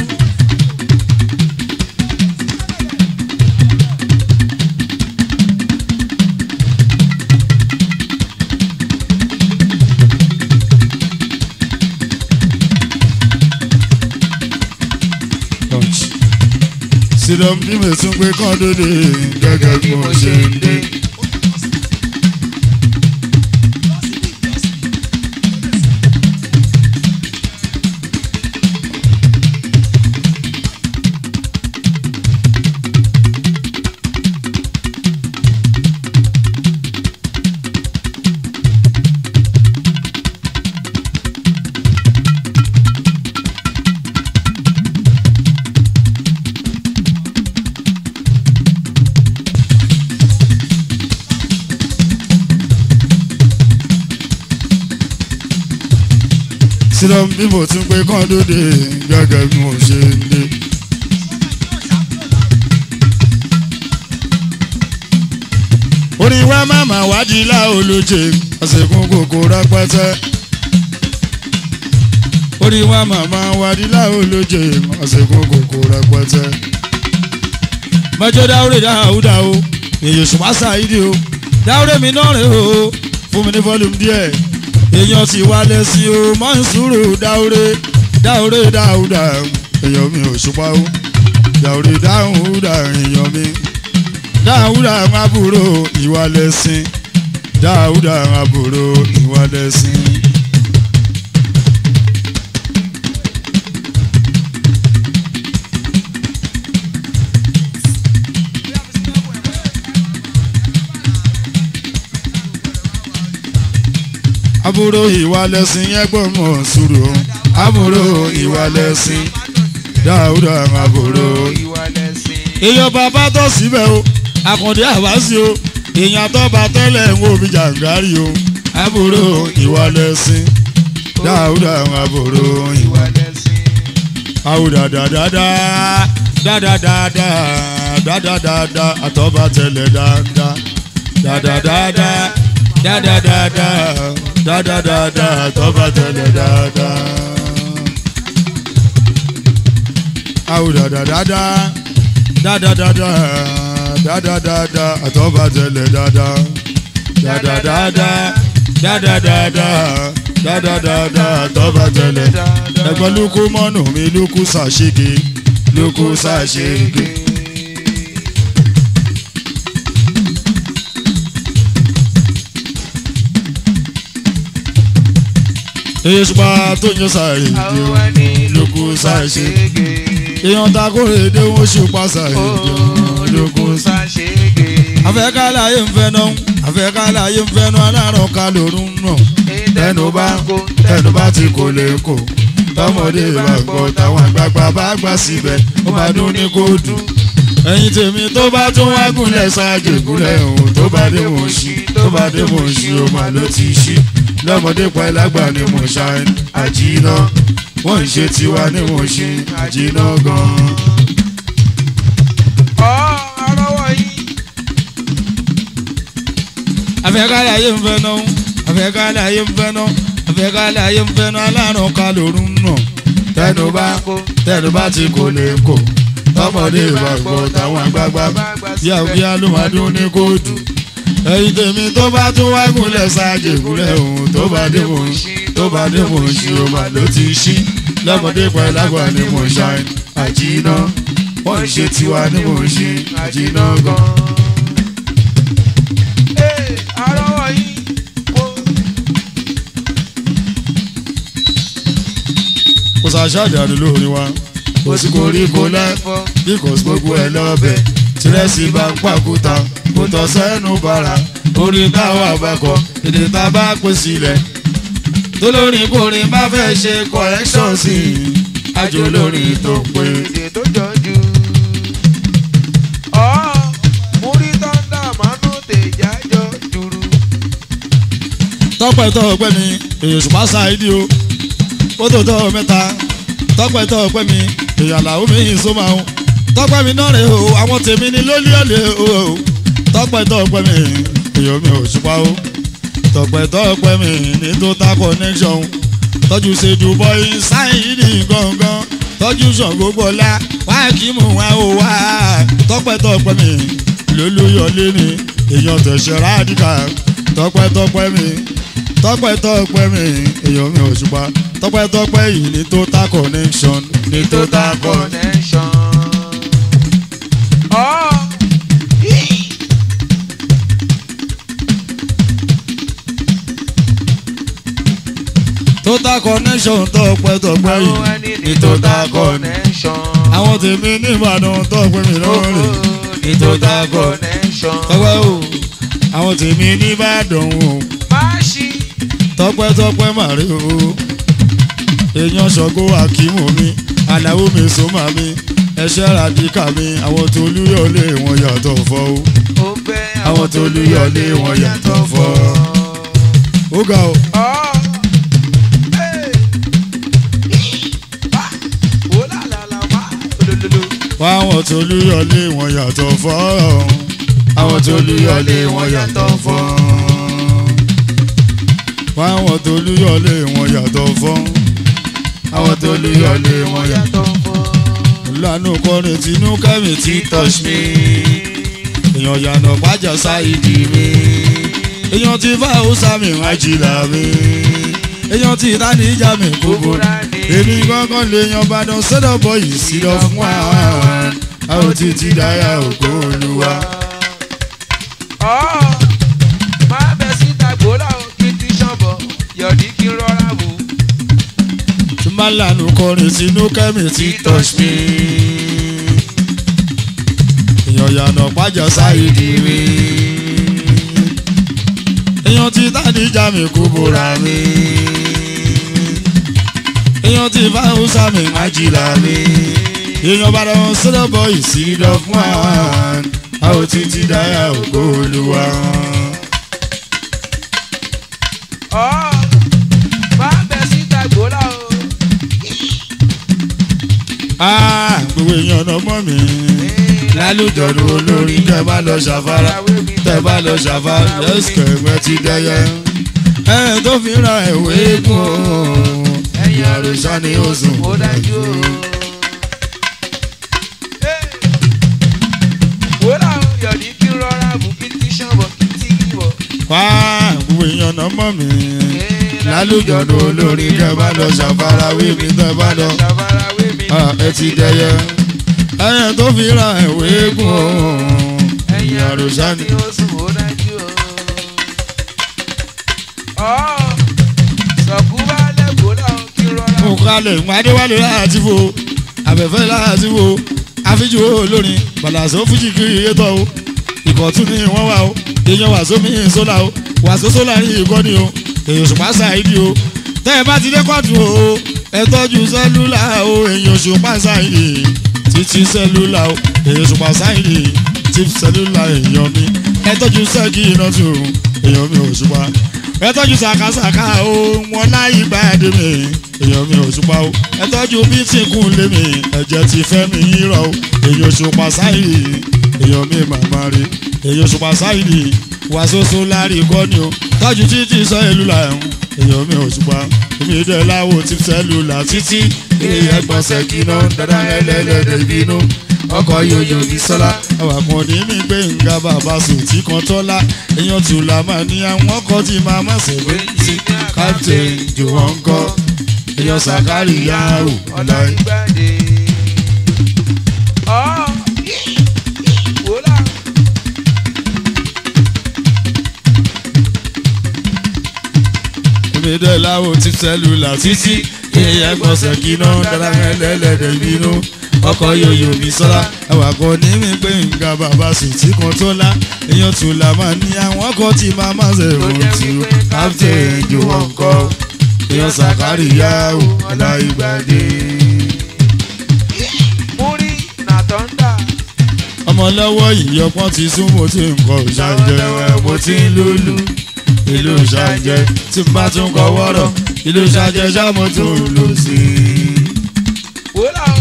sílọ̀ bí mi tún gbé kan lóde gẹ́gẹ́ bí mo ṣe ń dé. sílọ̀ bí mo tún gbé kan lóde gẹ́gẹ́ bí mo ṣe ń dé. orin wa màmá wádìí láolóje àsìkò kòkó rẹpẹtẹ. orin wa màmá wádìí láolóje àsìkò kòkó rẹpẹtẹ. mẹjọ dáwúrẹ dáhùdá o èyí ṣùgbọ́n ṣáìdì o dáwúrẹ mi náà rè o fún mi ní fọ́lùmù díẹ̀ èèyàn ti wá lẹ́sìn o mọ́ ń sùúrù dáwúrẹ dáwúrẹ dáhùdá èèyàn mi ò ṣùpá o dáwúrẹ dáhùdá èèyàn mi dáhùdà àbúrò ìwà lẹ́sìn dáhùdà àbúrò ìwà lẹ́sìn. àbúrò ìwà lẹ́sìn ẹgbọ́n mọ̀ sùúrù àbúrò ìwà lẹ́sìn dáhùdà àbúrò ìwà lẹ́sìn. èèyàn bàbá tó síbẹ̀ o àkàndé àwásí o èèyàn tó bá tẹ́lẹ̀ ń wo bí jàǹgárì o àbúrò ìwà lẹ́sìn dáúdà àbúrò ìwà ìwà lẹ́sìn. àwùdà dáadáa dáadáa dáadáa àtọ́ba tẹ́lẹ̀ dáadáa dáadáa dáadáa dáadáa àtọ́ba tẹ́lẹ̀ dáadáa àwùdà dáadáa dáadáa dáadáa àtọ́ba tẹ̀lẹ̀ dáadáa dáadáa dáadáa dáadáa àtọ́ba tẹ̀lẹ̀ ẹgbẹ́ lukú mọ́nù mi lukú sàṣege lukú sàṣege. èyí ṣùgbọ́n tó ń yọ sàrè àwọn ẹni lukú sàṣege ṣègè. èèyàn ta kó èdè wọn ṣùpá sàrè lukú olùkú ṣàṣègè. afẹ́kálàyé ń fẹ́ náà afẹ́kálàyé ń fẹ́ náà alárùn ká lórun náà tẹnu bá tẹnu bá ti kò lè kò tọmọdé bá gbọ́ táwọn àgbààgbà bá gbà síbẹ̀ ó máa dún ní kó dùn. ẹ̀yin tèmi tó bá tún wá gúnlẹ̀ ṣáájú ìgúnlẹ̀ òun tó bá dé mò ń ṣí tó bá dé mò ń ṣí ó máa ló ti ṣí lọ́mọdé pa ẹlágbà ni mò ń ṣá àjìnà wọ́n ń ṣe tiwa ni mò ń ṣe àjìnà gan-an. ọ̀ ọ̀rọ̀ àfẹ́kálẹ̀ ayé ń fẹ́ náà àfẹ́kálẹ̀ ayé ń fẹ́ náà àfẹ́kálẹ̀ ayé ń fẹ́ náà alárùn ká lòrùn náà tẹnu bá tẹnu bá ti kò lè kò tọmọdé bá gbọ́ táwọn àgbààgbà bíà bíà ló máa dún ní kóòtù ẹyin tèmi tó bá tún wá gúnlẹ̀ sáàjì gúnlẹ̀ òun tó bá dé mò ń tó bá dé mò ń ṣe ọmọ ló ti ṣí lọ́mọdé pẹ̀lú àgbà ni mò ń ṣàìn àjìnà wọ́n ń ṣe tiwa ni mò ń ṣe àjìnà gan. àrọ́wọ́ yìí kò kò sàṣàjàdù lórí wa kò sí koríko lẹ́fọ́ bí kò sí gbogbo ẹ̀ lọ́bẹ̀ tìrẹsì bá ń pàkúta kò tọ́ sẹ́nu bàrà orí táwọn àbákọ̀ èdè tá a bá pè sílẹ̀ tó lórin kórin bá fẹ́ ṣe correction sí i àjò lórin tó pé. èdè tó jọjú. ọ̀ múrí tọ́ndà mánú tèjà jọ jùrù. tọ́pẹ́ tọ́ ọpẹ́ mi èyí òṣùpá ṣáìdì o kótó tọ́ mẹ́ta tọ́pẹ́ tọ́ ọpẹ́ mi èyí àlàó mi yìí só máa ń tọ́pẹ́ mi náà rè o àwọn tèmi ni lólí ọ̀lẹ́ o tọ́pẹ́ tọ́ ọpẹ́ mi èyí omi òṣùpá o tọ́pẹ́ tọ́ ọpẹ́ mi ní total connection tọ́jú ṣèjú bọ́yì ṣáìdì gangan tọ́jú ṣàngó gbọ́lá wá kí mú wá o wá tọ́pẹ́ tọ́ ọpẹ́ mi lólúyọ̀lé mi èèyàn tẹ̀sẹ̀ rádìkà tọ́pẹ́ tọ́pẹ́ mi tọ́pẹ́ tọ́pẹ́ mi èèyàn mi ò ṣùpá tọ́pẹ́ tọ́pẹ́ yìí ní total connection ní total connection. connection. ọ̀ total connection tọ́pẹ́ tọ́pẹ́ àwọn yìí ẹni ní total connection. connection. àwọn tèmi ní Ìbàdàn tọ́pẹ́ mi lọ́wọ́ rè ní total connection. tọ́pẹ́ o àwọn tèmi ní Ìbàdàn o máa ṣí tọ́pẹ́ tọ́pẹ́ màrí o èèyàn ṣọ̀gbọ́ àkímù mi aláwo mi sọ́mà mi ẹ̀ṣẹ́ ràdíkà mi àwọn tó lúyọ̀lé wọn yàtọ̀ fọ́ o. ó bẹ́ àwọn tó lúyọ̀lé wọn yàtọ̀ fọ́. ó ga o. ọ̀ ẹ̀ ah wò lálàlà má olólùlù. wá àwọn tó lúyọ̀lé wọn yàtọ̀ fọ́. àwọn tó lúyọ̀lé wọn yàtọ̀ fọ́. wá àwọn tó lúyọ̀lé wọn yàtọ̀ fọ́. àwọn tó lúyọ̀lé wọn yàtọ̀ fọ́. lánàá kọrin tinú kẹ́mi tí touch me. èèyàn yànnà pàjá sáìdì mi. èèyàn ti fà ó sàmì àjìlá mi. èèyàn ti ìdánìjà mi kúkú. èmi gángan lè yan Ìbàdàn sọ́dọ̀ bọ̀ yìí sí lọ fún àwọn àwọn tí ti dáyà ògo olúwa. ọ̀ máa bẹ síta gbòòlà o kí n ti ṣànbọ̀ yọ̀dí kí n rọra wò. tí máa lànà kọrin tinú kẹ́mi tí touch me. èèyàn yànnà pàjá sáìdì mi. èèyàn ti ìdánìjà mi kúkú ra mi. èèyàn ti fà ó sàmì àjìlá mi. èèyàn Ìbàdàn sọ́dọ̀ bọ̀ yìí sí lọ fún àwọn àwọn tí ti dáyà ògo olúwa. ọ̀ máa bẹ síta gbòòlà o. Ah, gbogbo èèyàn náà mọ̀ mí. lálùjọ̀dún olórin tẹ́ bá lọ ṣàfárá tẹ́ bá lọ ṣàfárá lẹ́sìkẹ̀ ẹ̀wẹ́ ti dẹ́yẹ. ẹ tó fi ra ẹ̀wé gùn o ẹ̀yìn àròsá ni ó sùn. ó dájú o. wòlá o yọ̀dí kí n rọra wò kí n ti ṣànbọ̀ kí n ti wọ̀. wá gbogbo èèyàn náà mọ̀ mí. lálùjọ̀dún olórin tẹ́ bá lọ ṣàfárá wí mi tẹ́ bá lọ ṣàfarawé mi. Ah, ẹ ti dẹ́yẹ. ẹ tó fi ra ẹ̀wé gùn o ẹ̀yìn àròsá ni. ó sùn ó dájú o. ọ̀ sọ̀kú bá lẹ́kọ̀ọ́ láwọn kí n rọra mo kalẹ̀ ń adéwálé láti wo abẹ́fẹ́ láti wo àfijù olórin bàlàsó fújì kiri yétọ́ o ìkọ̀tún ni wọ́n wà o èèyàn wàsó mi sólà o wàsó sólà ní ìkọ́ni o èèyàn òṣùpá ṣáìdì o tẹ́ ẹ bá ti dé kọ́ọ̀tù o ẹ tọ́jú sẹ́lúlà o èèyàn òṣùpá ṣáìdì títí sẹ́lúlà o èèyàn òṣùpá ṣáìdì tí sẹ́lúlà èèyàn mi ẹ tọ́jú sẹ́kì iná tù èèyàn mi òṣùpá ẹ tọ́jú sàkásàká o wọn láyé gbàdé mi èèyàn mi òṣùpá o ẹ tọ́jú bí tí kún lé mi ẹ̀jẹ̀ ti fẹ́ mi yírọ̀ o èèyàn òṣùpá sáyì èèyàn mi màmá rí èyí òṣùpá sáyidì wà soso lárí kọ́ni o tọ́jú títí sọ ìlú làwọn èyàn mi òṣùpá èmi dẹ̀ láwo ti sẹ́lúlà títí ilé ẹgbọ̀nsẹ̀ kìnnà dada ẹlẹ́lẹ́dẹ̀ bínú ọkọ̀ yòyò bí sọ́lá. àwọn kan ní mi gbé nga bàbá sòtí kan tọ́lá èèyàn tù là máa ní àwọn ọkọ̀ tí máa má ṣe wé sí captain jòwọ́n kọ́ èèyàn sàkárì yá o ọ̀la ìgbàdé. ọ̀ wòlá. èmi dẹ̀ láwo ti sẹ́lúlà títí èèyàn gbọ̀nsẹ̀ kìnnà dada ẹlẹ́lẹ́dẹ̀ bínú ọkọ̀ yòyò bí sọ́lá àwọn kan ní mi gbé nga bàbá sòtí kan tọ́lá èèyàn tù là máa ní àwọn ọkọ̀ tí máa má ṣe tó wé jẹ́ sí wípé captain jòwọ́n kọ́ èèyàn sàkárì yá o ọ̀la ìgbàdé. múrí nà tọ́ndà. ọmọ lọ́wọ́ yìí ọpọ́n ti sún mo ti ń kọ ṣàǹjẹ́ mo ti ń lùlù ìlú ṣàǹjẹ́ tí n bá tún kọ wọ́rọ̀ ìlú ṣàǹjẹ́ ṣá mo tún ń lù sí i. wòlá o.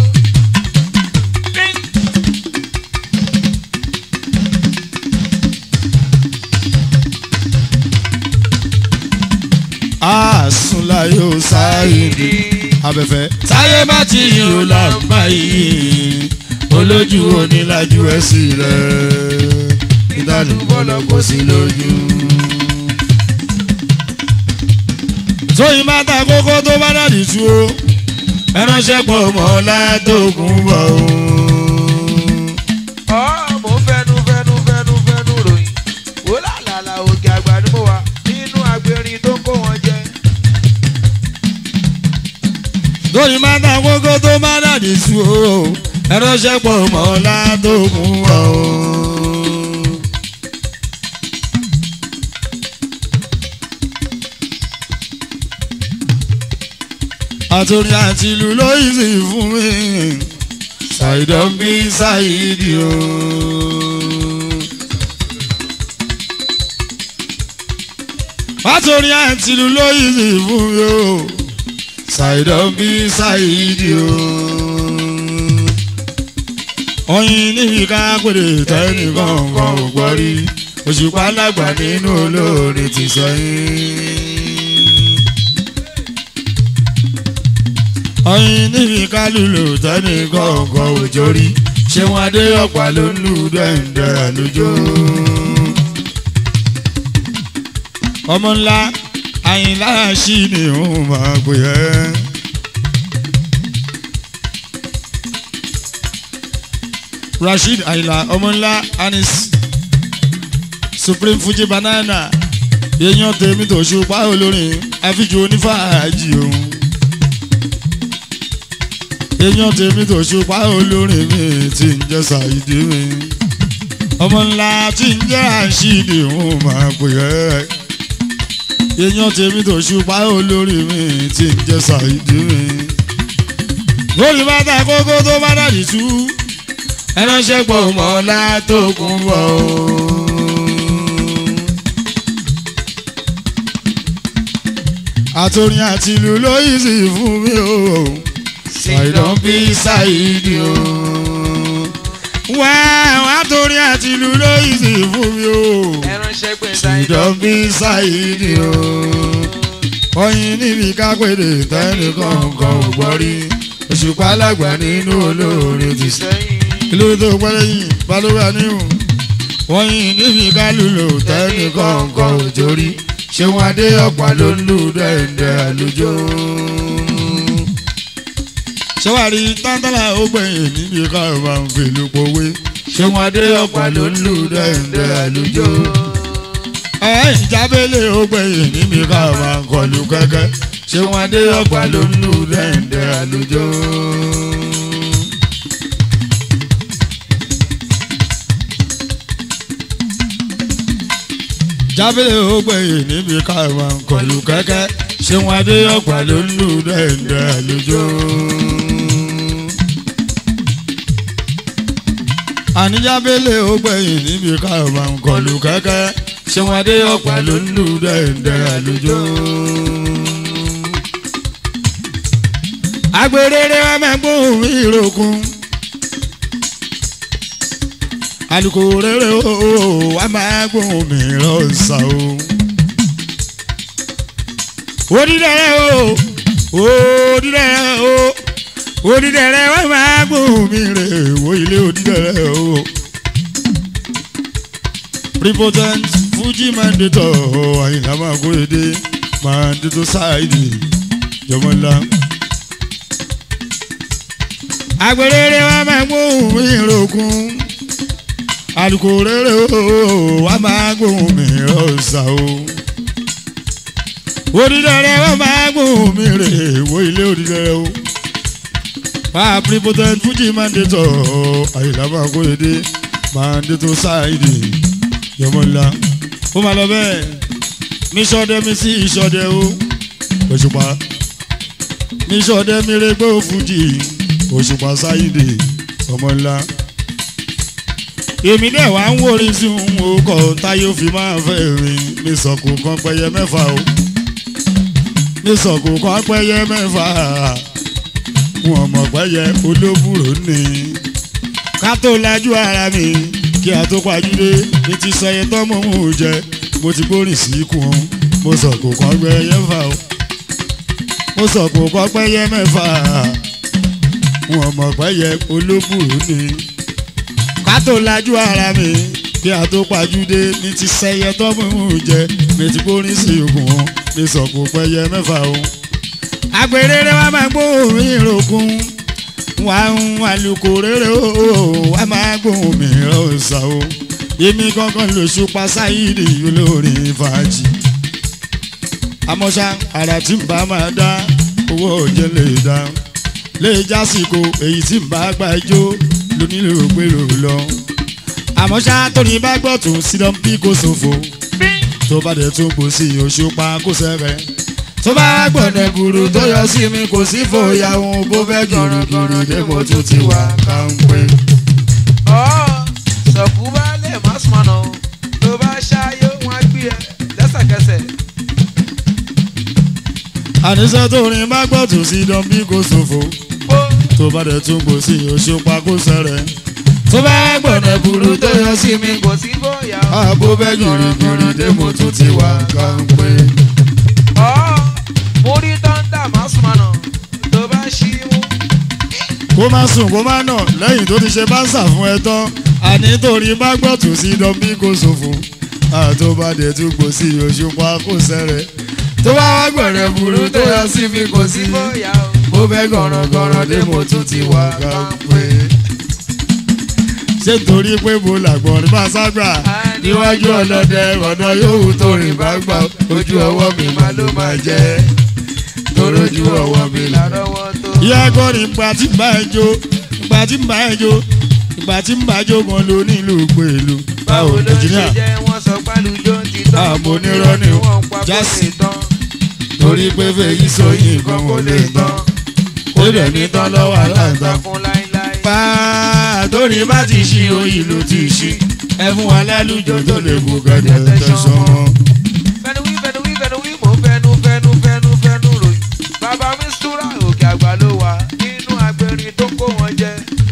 àsùnlá yóò sáyìndì abẹ́fẹ́. táyé bá ti yìn ó là ń bá yìí olójú onílájú ẹ̀ sí rẹ̀ ìdánù bọ́lọ̀ kò sí lójú. tóyìn bá ta kókó tó bá dàdí tú o ẹránṣẹ́ pọ̀ mọ́ látòkùn bọ̀ o. ọ̀ mo fẹ́nu fẹ́nu fẹ́nu fẹ́nu ròyìn. wòlá làlà òkè àgbà ni mo wà nínú agbérin tó kó wọn jẹ. tóyìn bá ta kókó tó bá dàdí tú o ẹránṣẹ́ pọ̀ mọ́ látòkùn bọ̀ o. àtòrin àti ìlú ló yìí sì fún mi ṣàìdán bí ṣàìdì o. àtòrin àti ìlú ló yìí sì fún mi o ṣàìdán bí ṣàìdì o. oyin níbi ká pèrè tẹ́nìkan kan ò gbọ́ rí òṣùpá lágbà nínú olórin ti sẹ́yìn. ọyìn níbi kálùlù tẹ́nì kọ̀ọ̀kan òjò rí ṣé wọn adé ọ̀pá ló ń lù dẹ́ǹdẹ́ àlùjọ. ọmọ ńlá àyìnlá ṣì ni òun máa pè ẹ́. rasheed àyìnlá ọmọ ńlá anis supreme fuji banana èèyàn tèmi tó ṣùpá olórin àfijù onífàájì òun èèyàn tèmi tó ṣùpá olórin mi tí ń jẹ́ ṣàìdí mi ọmọ ńlá tí ń jẹ́ àṣìdì òun máa pè ẹ́ èèyàn tèmi tó ṣùpá olórin mi tí ń jẹ́ ṣàìdí mi lórí bàtà kókó tó bá dàdí tú ẹránṣẹ́ pọ̀ mọ́ látòkùn bọ̀ o. àtòrin àti ìlú ló yìí sì fún mi o ṣàìdán bí ṣàìdì o. wá wá torí àti ìlú ló yìí sì fún mi o. ẹránṣẹ́ pé ṣàìdán bí ṣàìdì o. oyin níbi kápẹ́dé tẹ́lẹ̀ kọ̀ọ̀kan ò gbọ́ rí òṣùpá lágbà nínú olóore ti sẹ́. sẹ́yìn. kí ló tó pẹ́ lẹ́yìn balùwẹ̀ àníhùn. wọ́n yin níbi kálùlò tẹ́lẹ̀ kọ̀ọ̀kan ò jórí ṣé wọn adé ọ̀pá ló ń lù dẹ́ndẹ́ àlùjọ ṣé wàá rí tántàlà ó gbẹ̀yìn níbi ká ẹ̀ máa ń fèlú pòwe. ṣé wọn adé ọ̀pá ló ń lù dẹ́ndẹ́ àlùjọ. ẹ̀ ìjábẹ́lẹ̀ ó gbẹ̀yìn níbi ká ẹ̀ máa ń kọlu kẹ́kẹ́. ṣé wọn adé ọ̀pá ló ń lù dẹ́ndẹ́ àlùjọ. jábẹ́lẹ̀ ó gbẹ̀yìn níbi ká ẹ̀ máa ń kọlu kẹ́kẹ́. ṣé wọn adé ọ̀pá ló ń lù dẹ́ndẹ́ àlùjọ. àníjábẹ́lẹ̀ ó gbẹ̀yìn níbi káàmà ń kọlu kẹ́kẹ́ ṣé wọn adé ọ̀pá ló ń lù dẹ́ndẹ́ àlùjọ. agbèrèrè wa máa gbóhùn ìròkun àlùkò rere o wà máa gbóhùn mi lọ́sà o. onídẹ̀rẹ̀ o onídẹ̀rẹ̀ o onídẹ̀rẹ̀ wà máa gbóhùn mi rè wo ilé onídẹ̀rẹ̀ o. prepotent fuji mandator àyìnlá máa kó èdè mandator ṣáìdì jọmọlá. àgbèrèrè wa máa gbóhùn mi rògùn àlùkò rere o wa máa gbóhùn mi rọ̀ṣà o onídẹ̀rẹ̀ wa máa gbóhùn mi rè wo ilé onídẹ̀rẹ̀ o pa prepotent fuji mandator àyìnlá máa kó èdè mandator ṣáìdì yọmọlá ó máa lọ bẹ́ẹ̀ mi sọdẹ mi sí ìsọdẹ o òṣùpá mi sọdẹ mi rẹ gbé òfújì òṣùpá ṣáìdì ọmọ ńlá èmi dẹ̀ wá ń wórí sí òun o kọ̀ táyé fi máa fẹ́ rìn mi sọ̀kò kan pẹyẹ mẹ́fà o mi sọ̀kò kan pẹyẹ mẹ́fà wọn mọ̀ pẹyẹ olóbùrò ní ká tó lajú ara mi kí a tó pajúdé ní ti sọ iye tó mọ̀ ń jẹ mo ti gbórin sí ikùn o mo sọ̀kò kan pẹyẹ fà o mo sọ̀kò kan pẹyẹ mẹ́fà wọn mọ̀ pẹyẹ olóbùrò ní ká tó lajú ara mi kí a tó pajúdé ní ti sẹyẹ tọ́mú jẹ mi ti gbórin sí ogun o mi sọ̀kò pẹyẹ mẹ́fà o. àgbèrèrè wa máa gbóhùn ìrògùn wà ń àlùkò rere o wà máa gbóhùn mi rọ̀ṣà o. èmi gangan lóṣù pásáyìrì olórin fàájì. àmọ́ṣá àrà tí n bá máa dá owó òjẹ́ lè dá lè jásìkò èyí tí n bá gbà jó lónílò pérò lọ. àmọ́ ṣá tóní bá gbọ́ tún sídán bí kò ṣòfò tó bá dẹ̀ tún gbò sí òṣùpá kó sẹ́rẹ̀. tó bá gbọ̀dẹ̀ gùrù tó yọ sí mi kò sí fòyà òun bó fẹ́ gìrìgìrì dé mo tún ti wà káńpé. ọ̀ sọ̀kú bá lè má sùnmọ́nà o tó bá ṣáyé wọn á gbé ẹ lẹ́sẹ̀kẹsẹ̀. àníṣe tóní bá gbọ́ tún sídán bí kò ṣòfò ó tó bá dẹ̀ tún gbò sí òṣùpá kó sẹ́rẹ̀. tó bá gbọ̀dẹ̀ gùrù tó yọ sí mi kò sí bóyá o. àbó fẹ́ gìrìgìrì dé mo tún ti wà káńpé. ọ̀ mo rí tọ́ńdà má sùnmọ́nà tó bá ṣí mú. kó má sùn kó má nà lẹ́yìn tó ti ṣe báńsà fún ẹ tán àní torí bá gbọ́ tún sí dọ́bí kò ṣòfò àtòbàdé tún gbò sí òṣùpá kò sẹ́rẹ̀ tó bá wá gbọ̀rẹ̀ burú tó yọ sí mi kò sí bóyá o. bó fẹ́ gọ̀rọ̀gọ̀rọ̀ dé mo tún ti wà káńpé. ṣé torí pé mo làgbọ̀n ní bàṣágbà níwájú ọlọ́dẹ ọ̀nà yòówù tó rìn bá gbà ojú ọwọ́ mi máa ló máa jẹ́ torójú ọwọ́ mi là lárọ́wọ́ tó. ìyá akọrin ìgbà tí ń bá ẹ jó ìgbà tí ń bá ẹ jó ìgbà tí ń bá jó gan ló nílùú pẹ̀lú. báwo ló ṣe engineer? jẹ́ wọ́n sọ pálùjọ ti tán. Àmọ́ onírọ́ ni o. wọ́n pa kó Jásí. lè tán. torí pé fèyí sóyìn kan kò lè tán ó dẹ̀ ní tán lọ́wọ́ aláǹtakùn. fún láíláí. pa torí bá ti ṣí oyin ló ti ṣí ẹ fún wa lálùjọ tó lè kú kẹ́tẹ́ tẹ̀sán wọn. fẹnu wí fẹnu wí fẹnu wí mò ń fẹnu fẹnu fẹnu fẹnu ròyìn. bàbá mi súra òkè àgbà ló wà nínú agbẹrin tó kó wọn jẹ.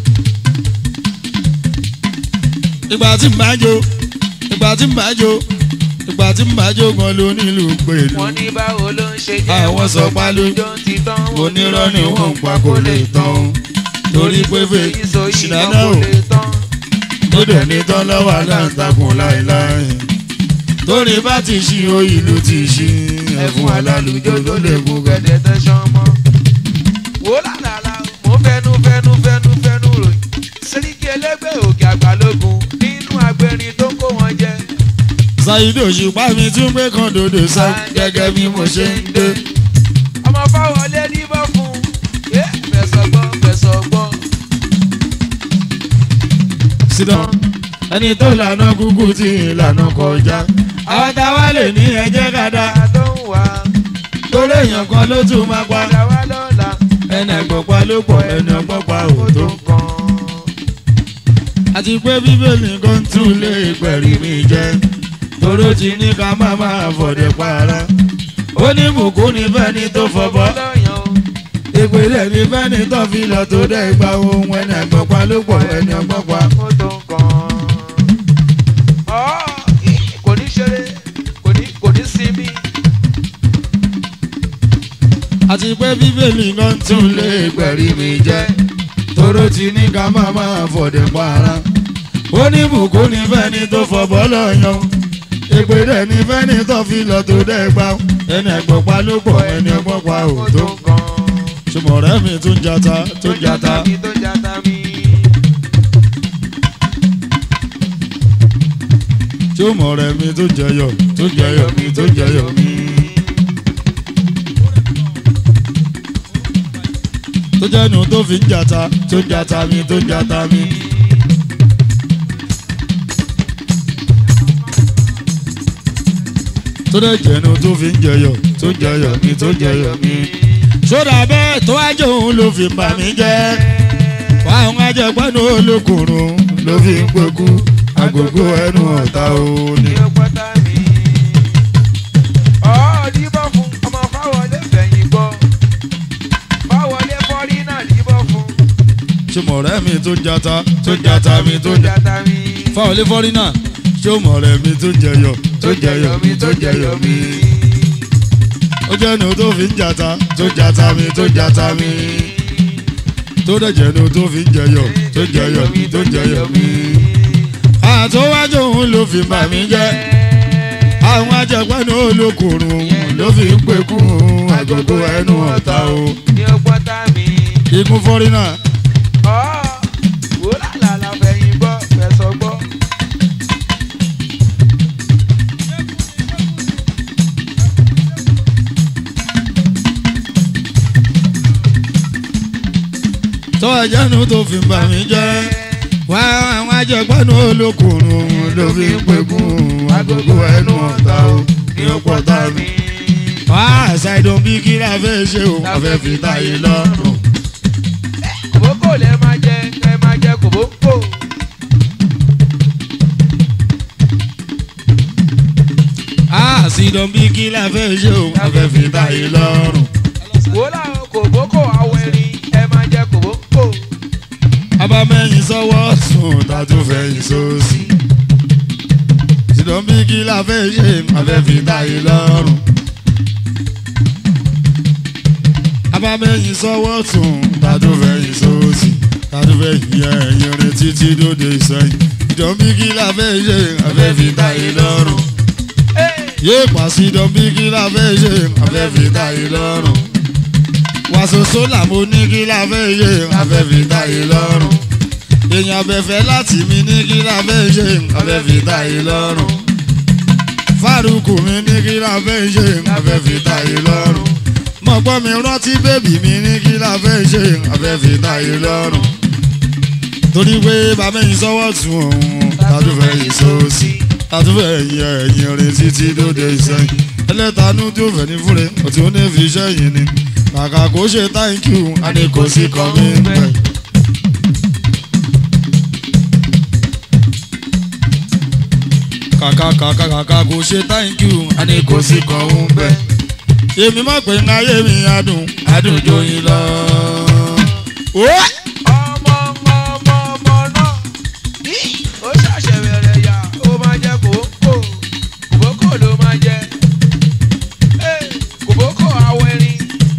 ìgbà tí ń bá jó ìgbà tí ń bá jó ìgbà tí ń bá jó gan ló nílùú pẹ̀lú. wọ́n ní báwo ló ń ṣe jẹ́ Àwọn wọ́n sọ sọ pálù- pálùjọ ti tán. mo nírọ́ ni wọ́n ń pa kó lè tán o torí pé fèyí sóyìn kan ṣìnàdá kó o lè tán. ó dẹ̀ ní tán lọ́wọ́ aláǹtakùn láéláé torí bá ti ṣí oyin ló ti ṣí ẹ fún wa lálùjọ tó lè kú kẹ́tẹ́. gẹ̀dẹ̀ tẹ̀sán mọ́. wò lálàlà mo fẹnu fẹnu fẹnu fẹnu ròyìn. sẹ́ríkì ẹlẹ́gbẹ́ òkè àgbàlógún nínú agbẹrin tó kó wọn jẹ. Saheed Òṣùpá mi tún gbé kan dòdò sá gẹ́gẹ́ bí mo ṣe ń dé. ọmọ fáwọlé níbọ̀ fún un. yé fẹsọ̀ gbọ́ fẹsọ̀ gbọ́. sídán ẹni tó lànà kúkú tí ìlànà kọjá àwọn táwa lè ní ẹjẹ́ kàdá Ìgbà tó ń wá torí èèyàn kan ló tún máa pa padà wá lọ́la. ẹnì àgbọ̀pá ló pọ̀ ẹnì ọgbọ́pá ò tó. kàn. àti pé bíbélì kan tún lé ìpẹ̀rí mi jẹ́ toró ti ní ká má máa fọ̀dẹ̀ para ó ní bùkún ní fẹ́ni tó fọbọ́ lọ́yàn o. ìpìlẹ̀ ní fẹ́ni tó fi lọ tó dẹ́ ìgbà ohun ẹnì àgbọ̀pá ló pọ̀ ẹnì ọgbọ́pá. ó tó kàn. àti pé bíbélì náà tún lè gbẹ̀rí mi jẹ́ tóró ti ní ká má máa fọ̀dẹ̀ para ó ní bùkún ní fẹ́ni tó fọ̀bọ́ lọ́yàn èpè dẹ̀ ní fẹ́ni tó fi lọ tó dẹ́ gbà ẹni ẹ̀gbọ́n pa ló pọ̀ ẹni ọgbọ́n pa ò tó ṣùgbọ́n ọ̀rẹ́ mi tún jata tún jata mi tó jata mi. tí ó mọ̀ ọ̀rẹ́ mi tún jẹyọ tún jẹyọ mi tún jẹyọ mi. tó jẹ́nu tó fi ń jata tó ń jata mi tó ń jata mi. tó dẹ̀ jẹ́nu tó fi ń jẹyọ tó ń jẹyọ mi tó ń jẹyọ mi. sódà bẹ́ẹ̀ tó wájú òun ló fi bà mí jẹ́ wá àwọn ajẹgbẹ́nu olókùnrin ló fi ń pẹ́kú agogo ẹnu ọ̀tá òní. ní ọgbọ́tà mi. ọ̀ díbọ̀ fún ọmọ fáwọlé fẹ̀yìn gbọ́. fáwọlé fọ́rí náà díbọ̀ fún. ṣé mọ̀ ọ̀rẹ́ mi tó ń jata tó ń jata mi tó ń jata. jata mi. fáwọn ilé fọ́rí náà ṣé ó mọ̀ ọ̀rẹ́ mi tó ń jẹyọ tó ń jẹyọ mi tó ń jẹyọ mi. ó jẹ́nu tó fi ń jata tó ń jata mi tó ń jata mi. tó dẹ̀ jẹ́nu tó fi ń jẹyọ tó ń jẹyọ mi tó ń jẹyọ mi. àtọ́wájú òun ló fi bà mí jẹ́ àwọn ajẹgbẹ́nu olókùnrin ló fi ń pekú agogo ẹnu ọ̀tá o. ní ọgbọ́tà mi. ikú fọ́rí náà ọ̀ wò lálàlà fẹ̀yìn gbọ́ fẹ̀sọ̀ gbọ́. tó ẹjẹ́nu tó fi bà mí jẹ́ wá àwọn ajẹgbẹ́nu olókùnrin ló fi ń pekún agogo ẹnu ọ̀tá o ní ọ̀pọ̀ta mi. wá ṣàìdùn bí kí la fẹ́ ṣe o a fẹ́ fi táyé lọ́rùn. kòbókò lẹ máa jẹ ẹ máa jẹ kòbókò. a ṣàìdùn bí kí la fẹ́ ṣe o a fẹ́ fi táyé lọ́rùn. wò láwọn kòbókò awẹ́rin ẹ máa jẹ kòbókò. abamẹ́yìn sọ́wọ́ sùn tàtó fẹ̀yìn sósì. ṣàìdùn bí kí la fẹ́ ṣe a fẹ́ fi táyé lọ́rùn. abamẹ́yìn sọ́wọ́ sùn tàtó fẹ̀yìn sósì. tàtó fẹ̀yìn ẹ̀yìn rìn títí dòde sẹ́yìn. ṣàìdùn bí kí la fẹ́ ṣe a fẹ́ fi táyé lọ́rùn. yé pàṣídọ̀ bí kí la fẹ́ ṣe a fẹ́ fi táyé lọ́rùn. wàṣọṣọ làmú ní kí la fẹ́ ṣe a fẹ́ fi táyé lọ́rùn. èèyàn abẹ́fẹ́ láti mi ní kí la fẹ́ ṣe a fẹ́ fi táyé lọ́rùn. fárúkù mi ní kí la fẹ́ ṣe a fẹ́ fi táyé lọ́rùn. mọ̀gbọ́n mi rántí bébì mi ní kí la fẹ́ ṣe a fẹ́ fi táyé lọ́rùn. torí pé bàbá yìí sọ́wọ́ tún òun tàdúfẹ́ yìí sósì tàdúfẹ́ yìí ẹ̀yìn rìn títí dóde ìsẹ́yìn ẹlẹ́tanú tó fẹ́ ní fúre ọtí ó ní fi sẹ́yìn ni kàkà kó ṣe thank you a ní kò sí kan mi pẹ́. kàkà kàkà kàkà kó ṣe thank you a ní kò sí kan ń bẹ́. èmi mọ̀ pé ń ayé mi adùn adùn joyin lọ. Ó! ọmọ ọmọ ọmọ ọmọ náà ó ṣàṣẹ bẹ̀rẹ̀ yà ó máa jẹ kòbókò kòbókò ló máa jẹ Ẹ́, kòbókò awẹ́rin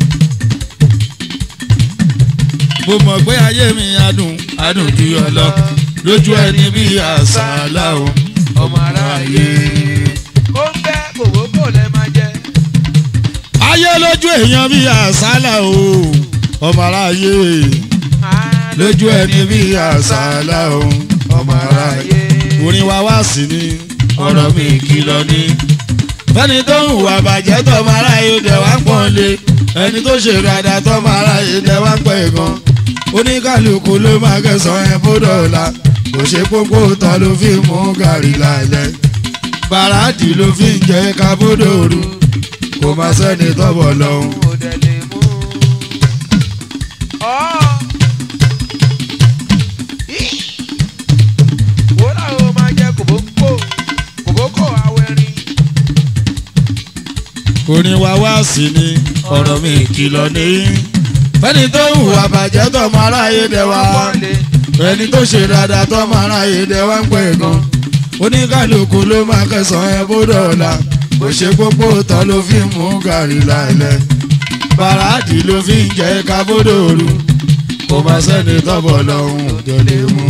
mo mọ̀ pé ayé mi adùn adùn ju yọ lọ lójú ẹni bí àṣàlà o ọmọ aráàyè ó ń bẹ kòbókò lẹ máa jẹ ayé lójú èèyàn bí àṣàlà o ọmọ aráyé lójú ẹni bí àṣàlà o ọmọ aráyé orin wa wá sí ni ọ̀rọ̀ mi kìlọ̀ ni fẹ́ni tó ń hùwà bàjẹ́ tọmọ aráyé dẹ̀ wá ń pọ́n lé ẹni tó ṣe dáadáa tọmọ aráyé dẹ̀ wá ń pẹ́ gan oníkàlùkù ló máa kẹsàn-án ẹ̀ bọ́dọ̀ ọ̀la kò ṣe pópó tán ló fi mú gàrí lálẹ́ bàràdì ló fi ń jẹ́ kábódòrú kò má sẹ́ni tọ́bọ̀ lọ́hùn. ó dẹ̀ lè mú ọ́ wò láwọn máa jẹ kòbókò kòbókò awẹ́rin orin wa wá sí ni ọ̀rọ̀ mi kìlọ̀ ní. fẹ́ni tó ń hùwà bàjẹ́ tọmọ aráyé dẹ̀ wá ẹni tó ṣe dáadáa tọmọ aráyé dẹ̀ wá ń pẹ́ gan. oníkàlùkù ló máa kẹsàn-án ẹ bó dọ̀la kò ṣe pópó tán ló fi mú gàrí lálẹ́. bàràdì ló fi ń jẹ́ kábódòrú kò bá sẹ́ni tọ́bọ̀ lọ́hùn tó lè mú.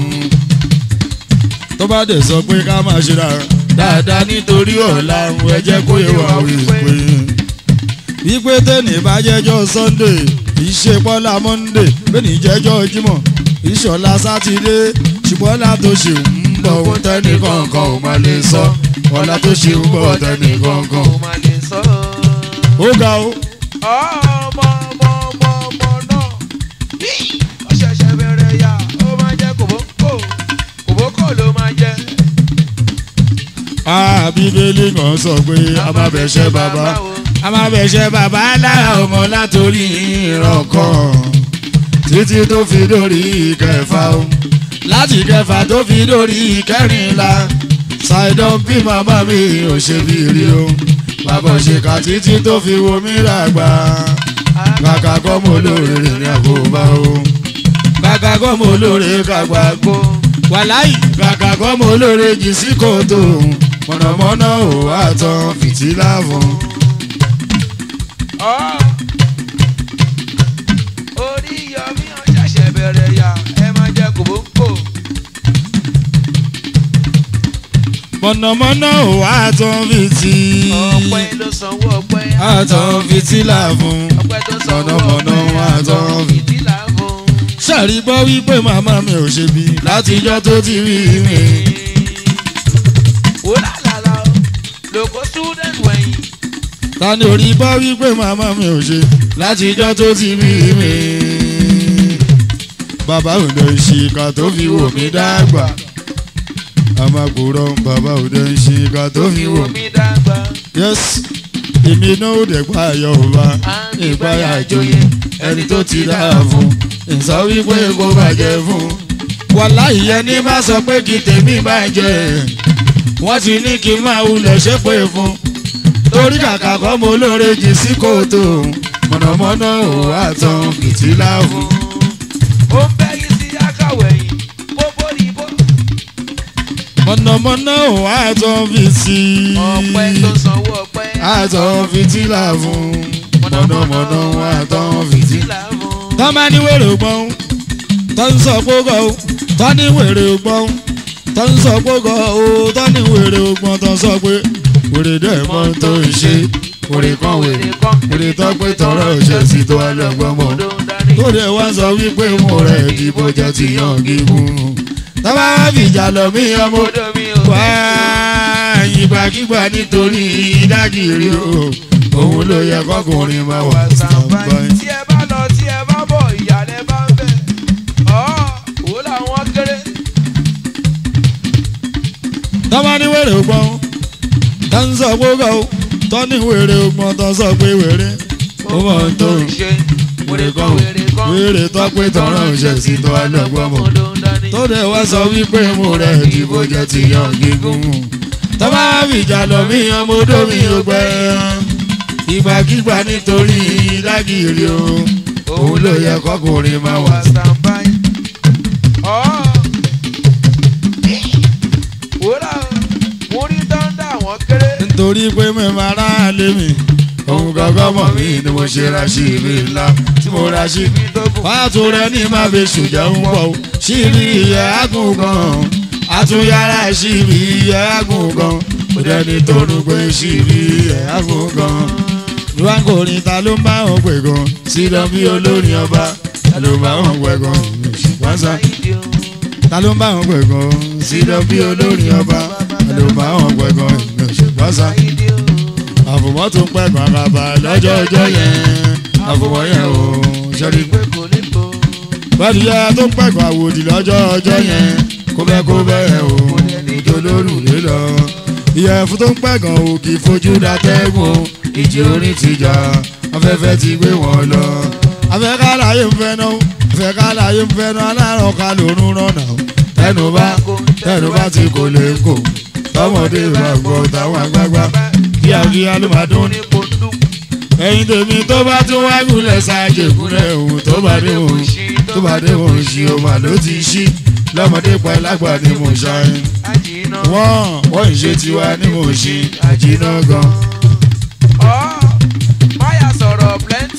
tó bá dẹ̀ sọ pé ká máa ṣe ra dáadáa nítorí ọ̀la ẹ jẹ́ kó yẹ wá wípé. wípé tẹ́nì bá jẹ́jọ́ sunday ìṣe bọ́lá monday bẹ́ẹ̀ni jẹ́jọ́ jímọ̀ ìṣọ̀lá sátidé ṣùgbọ́n ọ̀la tó ṣe ń bọ̀ ohun tẹ́nì kankan ò máa lè sọ ọ̀la tó ṣe ń bọ̀ tẹ́nì kankan. Ó máa lè sọ. ó ga o. Ọmọ ọmọ ọmọ ọmọ náà. Bí ó ṣẹ̀ṣẹ̀ bẹ̀rẹ̀ yà, ó máa jẹ́ kòbókò. Kòbókò ló máa jẹ́. Ah, bíbélì kan sọ pé a máa bẹ̀ṣẹ̀ bàbá a máa bẹ̀ṣẹ̀ bàbá lára ọmọ látòrí ìran kan títí tó fi dórí ìkẹfà o láti ìkẹfà tó fi dórí ìkẹrìnlá ṣàìdán bí màmá mi ò ṣe bí rí o bàbá òṣèkà títí tó fi wo mí ràgbà kàkà kọ́ mo lóore rìn ní àkóbá o kàkà kọ́ mo lóore kàgbà gbó wàláì kàkà kọ́ mo lóore jì sí kòtò mọ̀nàmọ́ná ò wá tán fìtílà fún. Ọ́. Orí yọmí ó ṣẹ̀ṣẹ̀ bẹ̀rẹ̀ yà, ẹ máa jẹ́ kòbókò. mọ̀nàmọ́ná ò wá tán fìtí. Ọpẹ́ ló sanwó ọpẹ́. àtàn fìtílà fún. Ọpẹ́ tó sanwó mọ̀nàmọ́ná ọpẹ́. wá tán fìtí. Fìtílà fún. sàrí gbọ́ wípé màmá mi ò ṣe bí látijọ́ tó ti rí mi. Ó lálàlá o, lòkó student wẹ̀yìn. ta ni orí bá wípé màmá mi ò ṣe látijọ́ tó ti rí mi. bàbá òde ìṣìkà tó fi wò mí dàgbà. àmàkùrọ̀ bàbá òde ìṣìkà tó fi wò mí. mi dàgbà. yes èmi náà ò dẹ̀ pa ayọ̀ ọba ìpayà ìjòyè ẹni tó ti dáa fún ìsọ wípé kó bàjẹ́ fún. wàláhì ẹni bá sọ pé kí tèmi bàjẹ́ wọ́n ti ní kí n máa wulẹ̀ ṣépè fún. torí kàkà kọ́ mo lóore jì sí kòtò mọ̀nàmọ́ná ò wá tán fìtílà fún. ó ń bẹ́ yìí sí akáwẹ̀yìn bóbó ni bó. mọ̀nàmọ́ná ò wá tán fìtí. ọpẹ́ tó sanwó ọpẹ́. àtọ̀ fìtílà fún. mọ̀nàmọ́ná wá tán fìtí. fìtílà fún. tọ́ máa ní wèrè gbọ́n tọ́ ń sọ gbógọ́ o tọ́ ní wèrè gbọ́n tọ́ ń sọ gbógọ́ o tọ́ ní wèrè gbọ́n tọ́ sọ pé wèrè dẹ̀ mọ́ tó ń ṣe wèrè kan wèrè wèrè tọ́ pé tọrọ òṣè sí tó wà lọ́gbọ́n mọ́ tó dẹ̀ wá sọ wípé mo rẹ̀ ìdìbò jẹ́ ti yàn gígùn tọ́ba wá fìjà lọ mí ọmọ odò mi ò wá ìgbàkigbà nítorí ìdágìrì o òun ló yẹ kọkùnrin máa wà sàǹbáyé. tí ẹ bá lọ tí ẹ bá bọ̀ ìyàlẹ̀ bá ń bẹ̀. ọ̀ wò làwọn kéré. tọ́mọ ní wèrè gbọ́n tó ń sọ gbógọ́ o tọ́ ní wèrè gbọ́n tó sọ pé wèrè ó mọ̀ ń tó ṣe wèrè kan wèrè tó pé tọ̀rọ̀ òṣè sí tó wà lọ́gbọ́n mọ̀ tó dẹ̀ wá sọ wípé mo rẹ̀ ìdìbò jẹ́ ti yan gígùn tọ́mọ fìjà lọ mí ọmọ odó mi ò gbẹ ìgbàkigbà nítorí lágìrì o òun ló yẹ kọkùnrin máa wà standby. ọ̀ wòlá mo rí dáńdá àwọn kéré. nítorí pé mẹ́mọ́ ara lé mi òun gangan mọ̀ mí ni mo ṣe ra sí ibi ńlá tí mo ra sí ibi tó kù. fàtó rẹ ní má fi ṣùjẹ́ ń bọ̀ síbi ìyẹ́ àgùn gan àtúnyàrá síbi ìyẹ́ àgùn gan kò dẹ́ni tó nu pé síbi ìyẹ́ àgùn gan. ìwáǹkórin ta ló ń bá wọn pè gan sílọ bí olórin ọba ta ló ń bá wọn pè gan ṣùgbọ́n sá ta ló ń bá wọn pè gan sílọ bí olórin ọba ta ló ń bá wọn pè gan ṣùgbọ́n sá àfòmọ́ tó ń pẹ́ kan kaba lọ́jọ́ ọjọ́ yẹn àfòmọ́ yẹn o ṣẹ́ni pé bọ́dí yẹ tó ń pẹ́ kan àwòdì lọ́jọ́ ọjọ́ yẹn kó bẹ́ kó bẹ́ẹ̀ o ìjọ lórùlé lọ. ìyẹ̀fun tó ń pẹ́ kan ò kì í fojú datẹ́gùn ìjì orin ti jà afẹ́fẹ́ ti gbé wọn lọ. afẹ́ká láyé ń fẹ́ náà afẹ́ká láyé ń fẹ́ náà alárùn ká lòún rànà tẹnu bá tẹnu bá ti kò lè kò tọmọdé bá gbọ́ táwọn àgbààgbà kíákíá ló máa dún ní. ẹ̀yin tèmi tó bá tún wá gúnlẹ̀ ṣáàjì ìkúnlẹ̀ òun tó bá dé òun tó bá dé òun ṣì ó mà ló ti ṣí lọ́mọdé pa lágbà ni mo ṣàyìn. wọ́n wọ́n ń ṣe tiwa ni mo ṣe àjìnà gan. máyà sọ̀rọ̀ plenty.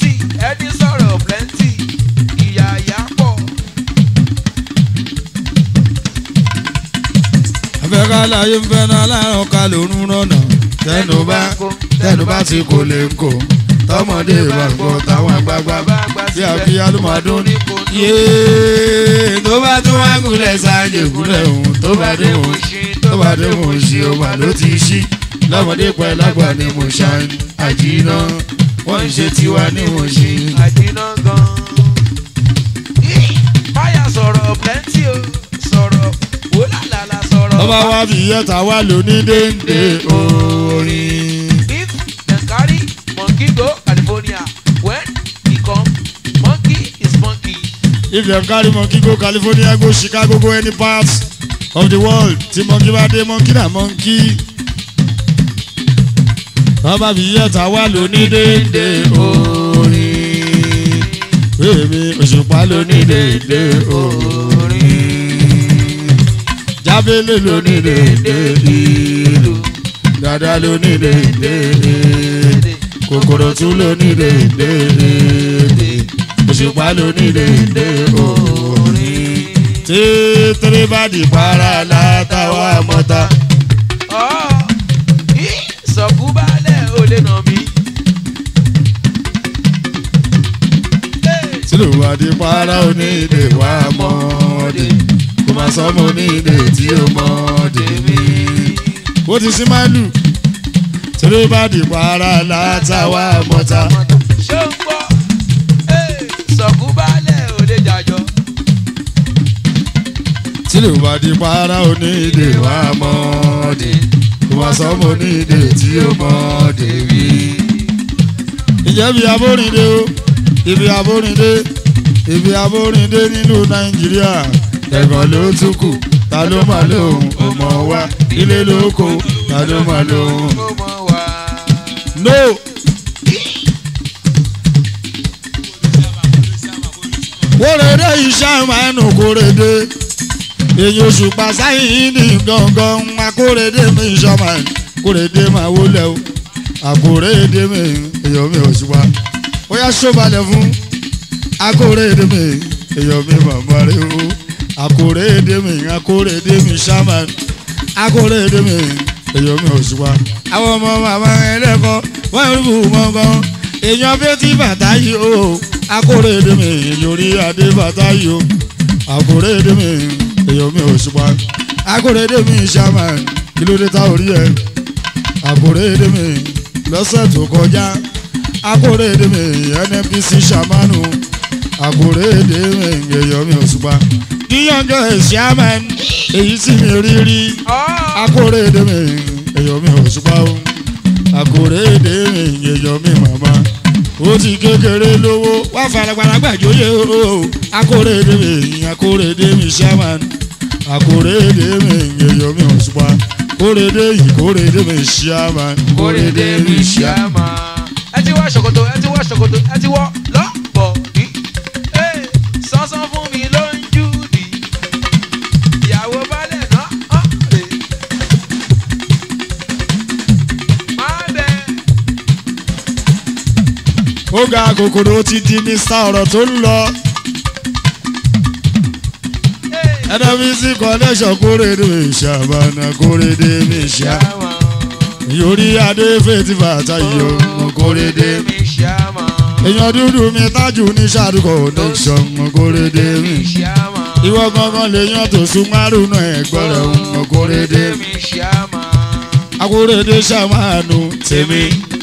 kálàyé ń fẹ́ náà láàárọ̀ ká lòún rọ̀nà tẹnu bá tẹnu bá ti kò lè ń kò tọmọdé bá gbọ́ táwọn àgbààgbà bí àbíyá ló máa dún ní. yéé tó bá tún wá gúnlẹ̀ sáàjì gúnlẹ̀ òun tó bá dé òun tó bá dé òun ṣe òun ló ti ṣí lọ́mọdé pẹ́ lágbà ni mo ṣàn àjìnà wọ́n ń ṣe tiwa ní mo ṣe. àjìnà gan. báyà sọ̀rọ̀ plenty o sọ̀rọ̀ wò lálàlà sọ̀rọ̀. ọba wa fi yẹta wá lóní déńdé orin. if dem carry monkey go california when e come monkey is monkey. if dem carry monkey go california go chicago go any part of the world tí monkey bá dé monkey na monkey. ọba fi yẹta wá lóní déńdé orin. èmi òṣùpá lóní déńdé orin. jábélé lóní déńdé ìlú. dada lóní déńdé èdè. kòkòrò tún lóní déńdé èdè. òṣùpá lóní déńdé orin. tètèrè bá di para látàwọn àmọ́ta. ọ̀ í sọ̀kú balẹ̀ ò lè nà mí. tí ló wà di para onídè wà mọ́ọ̀dé kó máa sọ ọmọ onídè tí ó mọ́ọ̀dé mi. ó ti sí máìlù tí ló bá di para látàwọn àmọ́ta. ṣé ń gbọ́ sọ̀kú balẹ̀ ò lè jàjọ. tí ló bá di para onídè wà mọ́ọ̀dé kó máa sọ ọmọ onídè tí ó mọ́ọ̀dé mi. ìjẹ́ bí abórìndé o ibi abórìndé ibi abórìndé nílùú nàìjíríà ẹ̀gbọ́n ló tún kù ta ló máa lóhùn ọmọ wa ilé lóko ta ló máa lóhùn. ó mọ̀ wá. no kórèdé iṣẹ́ ìmánu kórèdé èyí oṣù pàṣáyìn ní gangan akórèdé mi ìṣọ́mà kórèdé máa wọlé o àkórèdé mi èyàn mi ò ṣùgbọ́n ó yá ṣọ́balẹ̀ fún akórèdé mi èyàn mi màmá rẹ o akórèdé mi akórèdé mi ṣámà akórèdé mi èyàn mi ò ṣùgbọ́n àwọn ọmọ màmá ẹlẹ́kọ̀ọ́ wọ́n ń bù mọ́gán èèyàn bí ó ti bàtà yìí o akórèdé mi yorí adé bàtà yìí o akórèdé mi èèyàn mi ò ṣùgbọ́n akórèdé mi ṣámà kí ló dé tá orí ẹ akórèdé mi lọ́sẹ̀ tó kọjá akórèdé mi nnpc ṣàmánu akórèdé mi èèyàn mi ò ṣùgbọ́n yíyànjọ ṣàmán èyí sì mi rí rí akórèdé mi èèyàn mi ò ṣùgbọ́n o akórèdé mi èèyàn mi màmá ó ti kékeré lówó wá faragbára gbàjóyè o akórèdé mi akórèdé mi ṣàmán akórèdé mi èèyàn mi ò ṣùgbọ́n kórèdé yìí kórèdé mi ṣàmán kórèdé mi ṣàmà. ẹ ti wọ ṣòkòtò ẹ ti wọ ṣòkòtò ẹ ti wọ lọ́pọ̀ ní. sánsan fún mi ló ń jú di. ìyàwó balẹ̀ náà hàn lè. máa bẹ. ó ga kòkòrò ti di mr ọ̀rọ̀ tó ń lọ nnpc connection kórèdé mi ṣàbànà kórèdé mi ṣá ṣàmà. yorí adé fètí bàtà yìí o kórèdé mi mi ṣàmà. èèyàn dúdú mi tájù ní ṣàdù connection kórèdé mi mi ṣàmà. ìwọ gangan lèèyàn tó sún márùn náà ẹgbọ́n rẹ̀ ń kórèdé mi mi ṣàmà. akórèdé ṣàmánù tèmi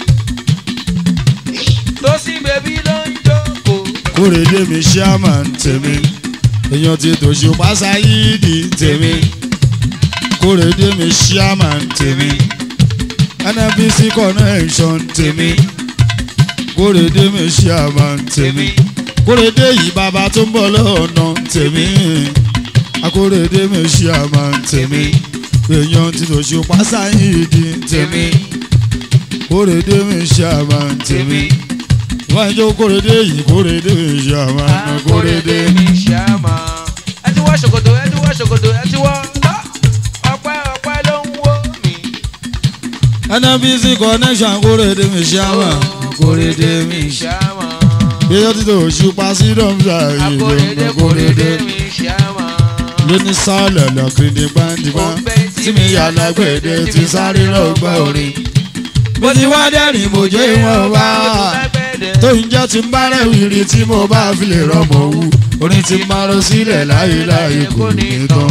tó sí bèbí ló ń jókòó. kórèdé mi ṣàmánù tèmi èèyàn ti tòṣù pásáyídì tèmi kórèdé mi ṣàmánù tèmi nnpc connection tèmi kórèdé mi ṣàmánù tèmi kórèdé yìí bàbá tó ń bọ̀ lọ́nà tèmi akórèdé mi ṣàmánù tèmi èèyàn ti tòṣù pásáyídì tèmi kórèdé mi ṣàmánù tèmi wọ́n jó kórèdé yìí kórèdé mi ṣàmánù kórèdé mi. mi ṣàmà. ẹ ti wọ ṣòkòtò ẹ ti wọ ṣòkòtò ẹ ti wọ lọ. ọpẹ́ ọpẹ́ ló ń wó mi. nnpc connection kórèdé mi ṣàmánù kórèdé mi ṣá. ṣàmà. èèyàn ti tòṣù pásí dọ́mùsà yìí akóredé lọ́nà kóredé kórèdé mi ṣàmà. lóní sálẹ̀ lọ́kìrìdì gbàǹdìgbà òǹbẹ tí tí mi yà lágbèdè ti sáré rọgbà orin. mo ti wá dẹ́rìn mo jẹ́ ìwọ̀n wá tó ń jẹ́ ti ń bá rẹ̀ wìrì tí mo bá fi lè rọmọ wú orin ti máa lọ sílẹ̀ láyé láyé kò ní tán.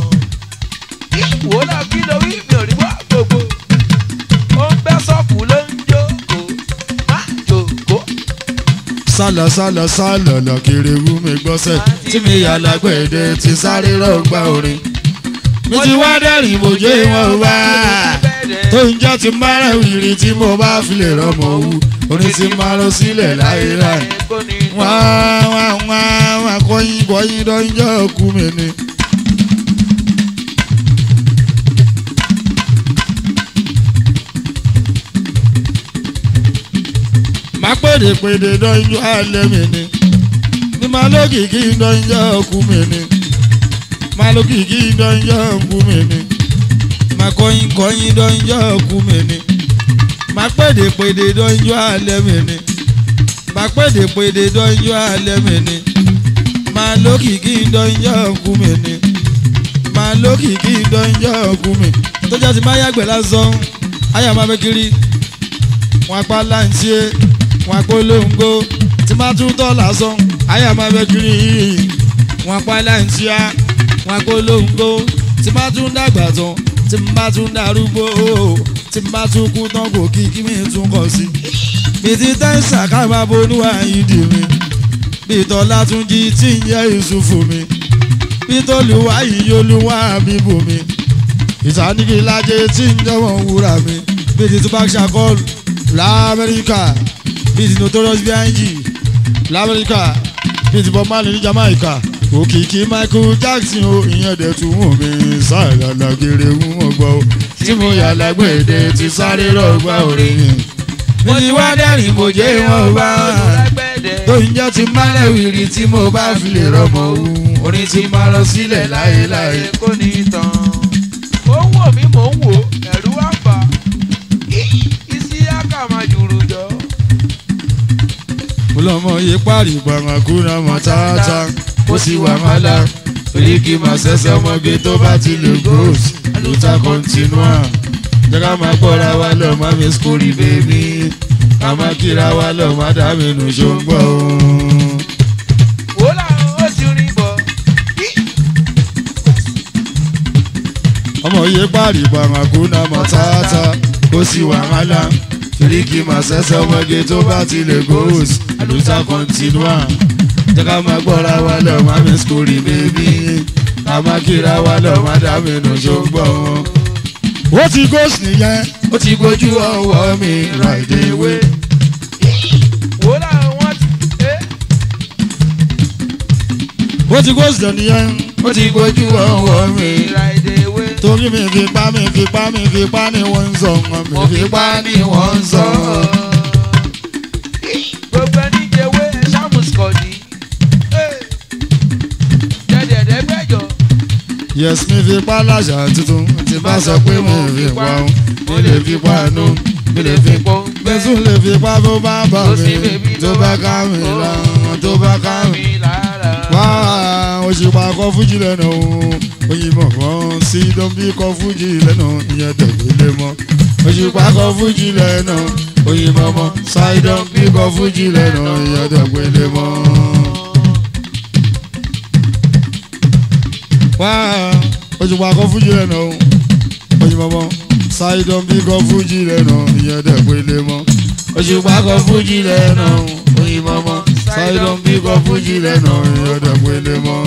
wò lọ kí ló wí mi ò rí wá gbogbo ó ń bẹ́ sọ́ọ̀fù ló ń jókòó má jókòó. sálọ sálọ sálọ lọ kiri wú mi gbọ́sẹ̀ tí mi yà lágbèdè ti sáré rọgbà orin. mi ti wá dẹ́rìn mo jẹ́ ìwọ̀n wá tó ń jẹ́ ti ń bá rẹ̀ wìrì tí mo bá fi lè rọmọ wú orin ti máa lọ sílẹ̀ láyé láyé wá wá wá wá kọyin kọyin dọ́njọ́ kú mi ni. má pèdè pèdè dọ́njọ́ alẹ́ mi ni ní má lókìkí dọ́njọ́ kú mi ni má lókìkí dọ́njọ́ kú mi ni má kọyin kọyin dọ́njọ́ kú mi ni má pèdè pèdè dọ́njọ́ alẹ́ mi ni má pèdè pèdè dọ́njọ́ alẹ́ mi ni má lókìkí dọ́njọ́ kú mi ni má lókìkí dọ́njọ́ kú mi tó jẹ́ ti má yàgbẹ́ lásán ayé àmọ́ abẹ́kiri wọn apá láǹtí wọn apolongo tí má tún tọ́ lásán ayé àmọ́ abẹ́kiri wọn apá láǹtí wọn apolongo tí má tún dàgbà tán tí má tún darúgbó tí má tún kú tán kò kí kí mi tún kọ̀ sí. bìtí tẹ́sà ká máa bonúwà yìí dì mí bìtọ́lá tún jí tí ń yẹ ìṣùfù mi bìtọ́lùwà yìí olúwa mi bù mí ìsànìkìlájẹ tí ń jọmọ wúrà mi bìtí tupac shakur lamẹ́ríkà bìtí notorious B.I.G lamẹ́ríkà bìtí bob marley ní jamaica òkìkí michael jackson o ìyẹn dẹ̀ tún wù mí sàlàlà gèrè wù wọ́n gbọ́ o tí mo yà lágbèdè ti sáré rọgbà orin mi ti wá dẹ́rìn mo jẹ́ wọn bá tó ń jẹ́ ti málẹ̀ wìrì tí mo bá fi lè rọmọ wù orin ti máa lọ sílẹ̀ láyéláyé. kò ní tán. ó ń wò mí mò ń wò ẹ̀rú wá fà isi aka máa jùrù jọ. mo lọ́mọ yé pàrí gbàngàkúrà mọ́ tààtà ó sì wà mọ́lá torí kí n máa ṣẹ̀ṣẹ̀ ọmọge tó bá ti lè gòs àlùtà kọ́ntínúà jẹ́ ká máa gbọ́ra wa lọ má mi skúrì bèbí ká máa kíra wa lọ má dá mi nù ṣó ń gbọ́ o. wò láwọn ó ti rí bọ̀. ọmọ yé pàrí gbàngàkúrà mọ́ tààtà ó sì wà mọ́lá torí kí n máa ṣẹ̀ṣẹ̀ ọmọge tó bá ti lè gòs àlùtà kọ́ntínúà jẹ́ ká máa gbọ́ra wa lọ má mi skúrì bèbí ká máa kíra wa lọ má dá mi nù ṣó ń gbọ́ o ó ti gòsì nìyẹn ó ti gbójú ọwọ́ mi ràìdè wé. wò láwọn ti. eh, ó ti gòsì nìyẹn ó ti gbójú ọwọ́ mi. ìràìdè ewé. torí mi fi pa mi fi pa mi fi pa ni wọ́n ń sọ ọmọ mi fi pa ni wọ́n ń sọ. gbogbo ẹni jẹwé ṣàmùsùkọ̀dì. jẹjẹrẹ gbẹjọ. yes mi fi pa láṣà tuntun tí bá sọ pé mo fi pa o mi lè fi pa nù mi lè fi pa gbẹ́sùn lè fi pa bó bá bà mí tó bá ká mi lára tó bá ká mi. mi lára. wá òṣùpá kọ fújì lẹ́nu òyìnbó kan sí dọ́bí kọ fújì lẹ́nu ìyẹn tẹ̀lé mọ́ òṣùpá kọ fújì lẹ́nu òyìnbó mọ́ ṣáìdọ́n bí kọ fújì lẹ́nu ìyẹn tẹ̀lé mọ́. wá òṣùpá kọ fújì lẹ́nu òyìnbó mọ́ ṣáìdọ́n bí kọ fújì lẹ́nu ìyẹn tẹ̀lé mọ́ òṣùpá kọ fújì lẹ́nu òyìnbó mọ́ ṣáìdọ́n bí kọ fújì lẹ́nu ìyẹn tẹ̀lé mọ́.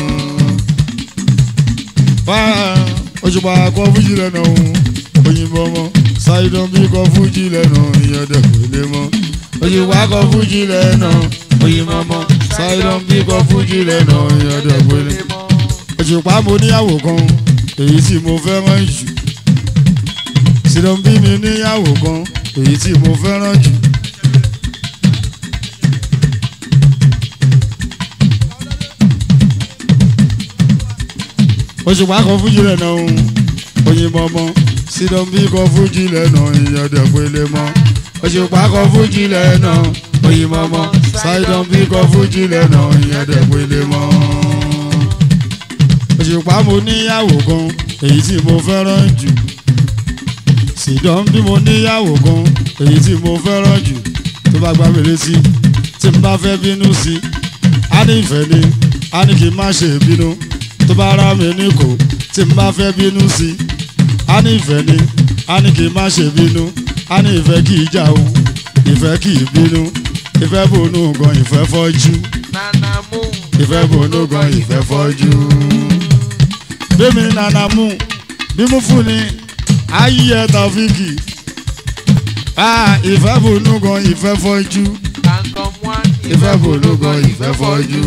wá òṣùpá kọ fújì lẹ́nu òyìnbó mọ́ ṣáìdọ́n bí kọ fújì lẹ́nu ìyẹn tẹ̀lé mọ́ òṣùpá kọ fújì lẹ́nu òyìnbó mọ́ ṣáìdọ́n bí kọ fújì lẹ́nu ìyẹn tẹ̀lé mọ́ òṣùpá mo níyàwó kan èyí tí mo fẹ́ràn jù sídọ̀ bí mi níyàwó kan èyí tí mo fẹ́ràn jù. òṣùpá kan fújì lẹ́nà òun òyìnbó mọ́ sídọ̀ bí kan fújì lẹ́nà ìyọ̀dẹ̀ pélé mọ́ òṣùpá kan fújì lẹ́nà òyìnbó mọ́ sídọ̀ bí kan fújì lẹ́nà ìyọ̀dẹ̀ pélé mọ́ òṣùpá mo níyàwó kan èyí tí mo fẹ́ràn jù ṣìdán bí mo níyàwó kan èyí tí mo fẹ́ràn jù tó bá gbá mi létí tí n bá fẹ́ bínú sí á ní ìfẹ́ ni á ní kí n má ṣe bínú tó bá rá mi ní kò tí n bá fẹ́ bínú sí á ní ìfẹ́ ni á ní kí n má ṣe bínú á ní ìfẹ́ kì í jà o ìfẹ́ kì í bínú ìfẹ́ bònú gan ìfẹ́ fọ́jú nana mú. ìfẹ́ bònú gan ìfẹ́ fọ́jú. bẹ́ẹ̀mi nana mú bí mú fún ni ayé tàfíkì ah ìfẹ́ bònú gan ìfẹ́ fọ́jú kankan mú ìfẹ́ bònú gan ìfẹ́ fọ́jú.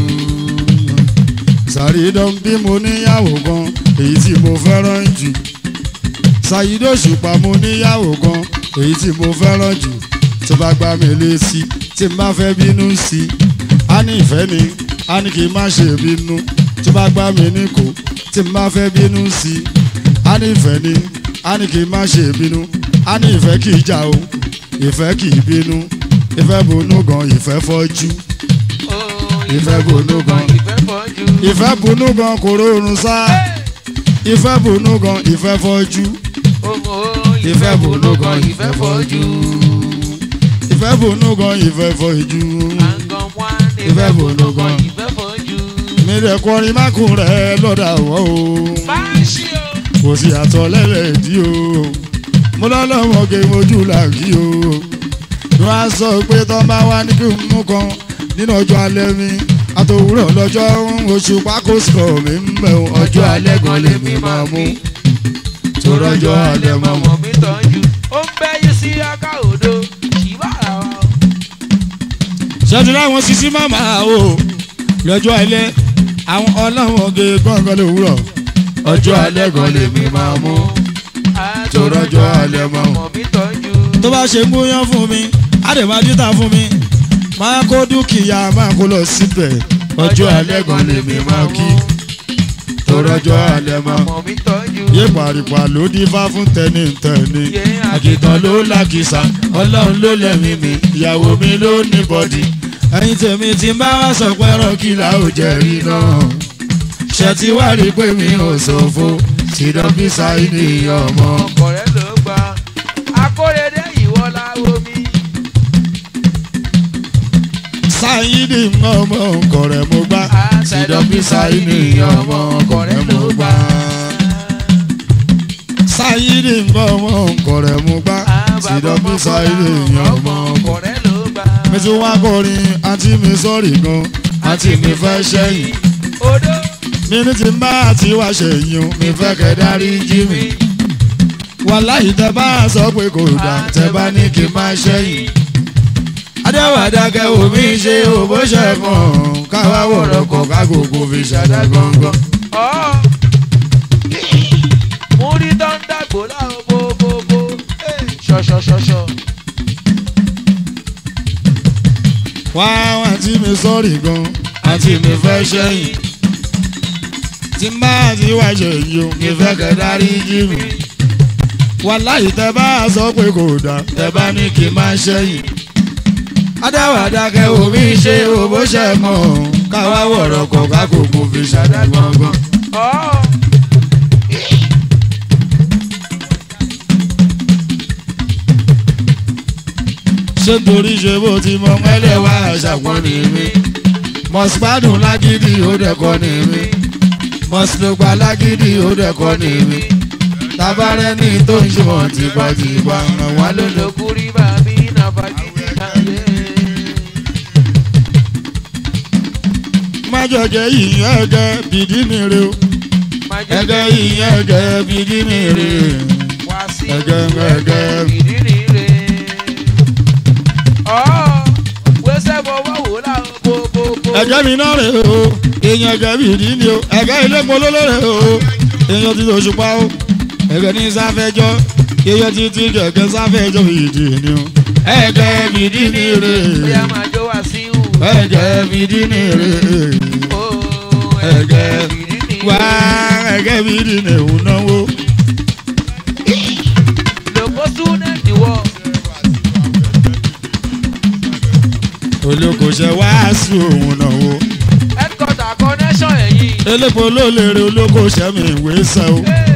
sàrídọ́n bí mo níyàwó gan èyí tí mo fẹ́ràn jù ṣàyídó ṣùpá mo níyàwó gan èyí tí mo fẹ́ràn jù tó bá gbá mi létí tí n bá fẹ́ bínú sí i á ní ìfẹ́ ni á ní kí n má ṣe bínú tó bá gbá mi ní kò tí n bá fẹ́ bínú sí i á ní ìfẹ́ ni á ní kí n má ṣe bínú á ní ìfẹ́ kì í jà o ìfẹ́ kì í bínú ìfẹ́ bonú gan ìfẹ́ fọ́jú ìfẹ́ bonú gan ìfẹ́ fọ́jú. ìfẹ́ bonú gan kò rọrùn sá ìfẹ́ bonú gan ìfẹ́ fọ́jú ìfẹ́ bonú gan ìfẹ́ fọ́jú ìfẹ́ bonú gan ìfẹ́ fọ́jú ìfẹ́ bonú gan ìfẹ́ fọ́jú. mi rẹ̀ kọrin mákùn rẹ̀ lọ́dà wọ́ o báṣì o. kò sí àtọ̀ lẹ́lẹ́dí o mo lọ́lọ́mọge mojú làkí o wọ́n á sọ pé tọ́ bá wá ní kí n mú kan nínú ọjọ́ alẹ́ mi àtòwúrọ̀ lọ́jọ́ oṣù pákó sọ̀ mi ń bẹ̀ ọjọ́ alẹ́ gan lèmi máa mú tó rọ́jọ́ alẹ́ máa mú. ọmọ mi tọ́jú ó ń bẹ́ yín sí aká odò ìbára wa o. ṣẹ́jú láwọn sisi màmá o lọ́jọ́ alẹ́ àwọn ọlọ́mọge gbọ̀ngàn lówùrọ̀ ọjọ́ alẹ́ gan lèmi máa mú tó rọ́jọ́ alẹ́ máa mú. ọmọ mi tọ́jú. tó bá ṣe gbóyán fún mi á dẹ̀ máa dítà fún mi máa kó dúkìá máa kó lọ síbẹ̀ ọjọ́ alẹ́ gan lèmi máa kí tó rọ́jọ́ alẹ́ máa. ọmọ mi tọ́jú. yé pàrìpà ló dífá fún tẹni tẹni Yé àkìtàn ló làkìsà ọlọ́run ló lẹ́mí mi ìyàwó mi ló ní bọ́dì. ẹyin tèmi ti bá wá sọ pé rọ́kìlà ò jẹ́ rí náà ṣe ti wá rí pé mi ò ṣòfò sídán bí sáyidì ọmọ. ọkọ̀ rẹ̀ ló gba akóredé ìwọ láwo mi. sáyidì ọmọ ọkọ rẹ̀ mo gbá sídán bí sáyidì ọmọ ọkọ rẹ̀ mo gbá. sáyidì ọmọ ọkọ rẹ̀ mo gbá sídán bí sáyidì ọmọ ọkọ ọkọ̀ rẹ̀ ló gba. mi tún wá kọrin àǹtí mi sọ́ọ̀rì gan àǹtí mi fẹ́ ṣẹ́yìn odò mi ní ti bá àti wá ṣèyìn o mi fẹ́ kẹ́ dárí jí mi. wàláhì tẹ bá sọ pé kò dá tẹ bá ní kí n má ṣẹ́yìn. adéwàdákẹ́ omi ṣe òbó ṣẹ̀fọ̀n káwá wọ̀rọ̀ kọ̀ kágòkò fi ṣàdá gángan. ọ́ mo rí dọ́ńdàgbò láwọn bóbóbó ṣọ̀ṣọ̀ṣọ̀ṣọ̀. wá àǹtí mi sọ́ọ̀rì gan àǹtí mi fẹ́ ṣẹ́yìn. tí bá àti wá ṣèyìn o mi fẹ́ kẹ́ dárí jí mi. wàláhì tẹ bá sọ pé kò dá tẹ bá ní kí n má ṣẹ́yìn. adáwàdákẹ́ omi ṣe òbó ṣẹ̀ mọ́ káwá wọ̀rọ̀ kọ̀ kákòókò fi ṣàdá gbọ̀ngàn. ọ́ ṣé torí ṣe bó ti mọ mẹ́lẹ̀ wá ṣàpọ́n ní mi. mọ̀sípádùn lágídí ó dẹ̀kọ́ ní mi. mọ̀sílùpá lágídí ó dẹ̀kọ́ ní mi. tabarẹ́ ní tó ń ṣe wọ́n tipátipá ràn wá lólo. lókùrí bàbí nàfàgídí kàyé. májọ̀jẹ̀ yìí ẹ̀gẹ́ bìdí mi rè o. ẹ̀gẹ́ yìí ẹ̀gẹ́ bìdí mi rè wá sí ẹ̀gẹ́ ẹ̀gẹ́. ìdírí rẹ̀. ọ́ wẹ́sẹ̀ fọwọ́ wò láwọn bóbóbó. ẹ̀gẹ́ mi náà rè o èèyàn ẹ̀gẹ́ bìdí ni o ẹ̀gẹ́ ilé polówó rè o èèyàn ti tòṣù pa o ẹ̀gẹ́ ní sáfẹ́jọ́ èèyàn ti ti kẹ̀kẹ́ sáfẹ́jọ́ bìdí ni o ẹ̀gẹ́ bìdí ni rè bóyá máa jó wá sí ìhù. ẹ̀gẹ́ bìdí ni rè ó ẹ̀gẹ́ ìdírí wá ẹ̀gẹ́ bìdí ni òun náwó. lòpọ̀ súnẹ́ẹ̀tì wọ̀. olókoṣẹ́ wàásù òun náwó headquarter connection ẹ̀yìn. elépo ló lè rè olókoṣẹ́ mi ìwé sẹ́ o. Hey,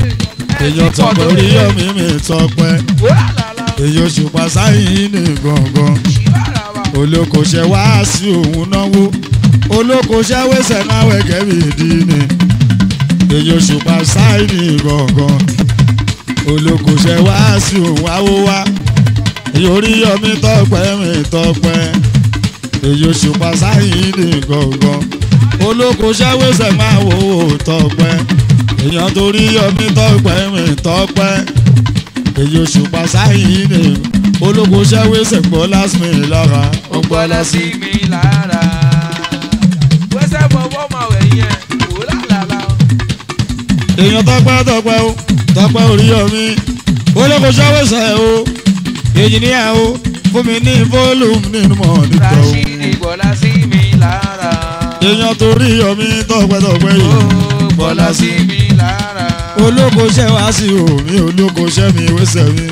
èyàn ti pọ̀ tọpẹ tó orí lé. yọmí mi tọpẹ Wúrà làlà. èyí òṣùpá sáyìn ní gbọ̀ngàn Ṣìbára wa. olókoṣẹ́ wá sí òun náwó olókoṣẹ́ wẹ́sẹ̀ náà wẹ̀gẹ́ mi dì ní èyí òṣùpá sáyìn ní gbọ̀ngàn olókoṣẹ́ wá sí òun àwọ̀ wá èyí orí yọmí tọpẹ mi tọpẹ èyí òṣùpá sáyìn ní gbọ̀ngàn olókoṣẹ́ wẹ́sẹ̀ máa wò ó tọpẹ èyàn torí yọmí tọpẹ mi tọpẹ èyí òṣùpá sáyìn ní olókoṣẹ́ wẹ́sẹ̀ gbọ́ lásìmì lára Ó gbọ́dọ̀ sí mi lára. Wẹ́sẹ̀ fọwọ́ máa wẹ̀ yẹn. Wúrà làlà. èèyàn tọpẹ tọpẹ o tọpẹ orí yọmí olókoṣẹ́ wẹ́sẹ̀ o èyí ní ẹ o fún mi ní fólùmù nínú mọ̀ nípa o Rashidi gbọ́dọ̀ sí mi lára. èèyàn torí yọmí tọpẹ tọpẹ Ó yìí gbọ́dọ̀ sí mi lára. olókoṣẹ́ wá sí omi olókoṣẹ́ mi wẹ́sẹ̀ mi.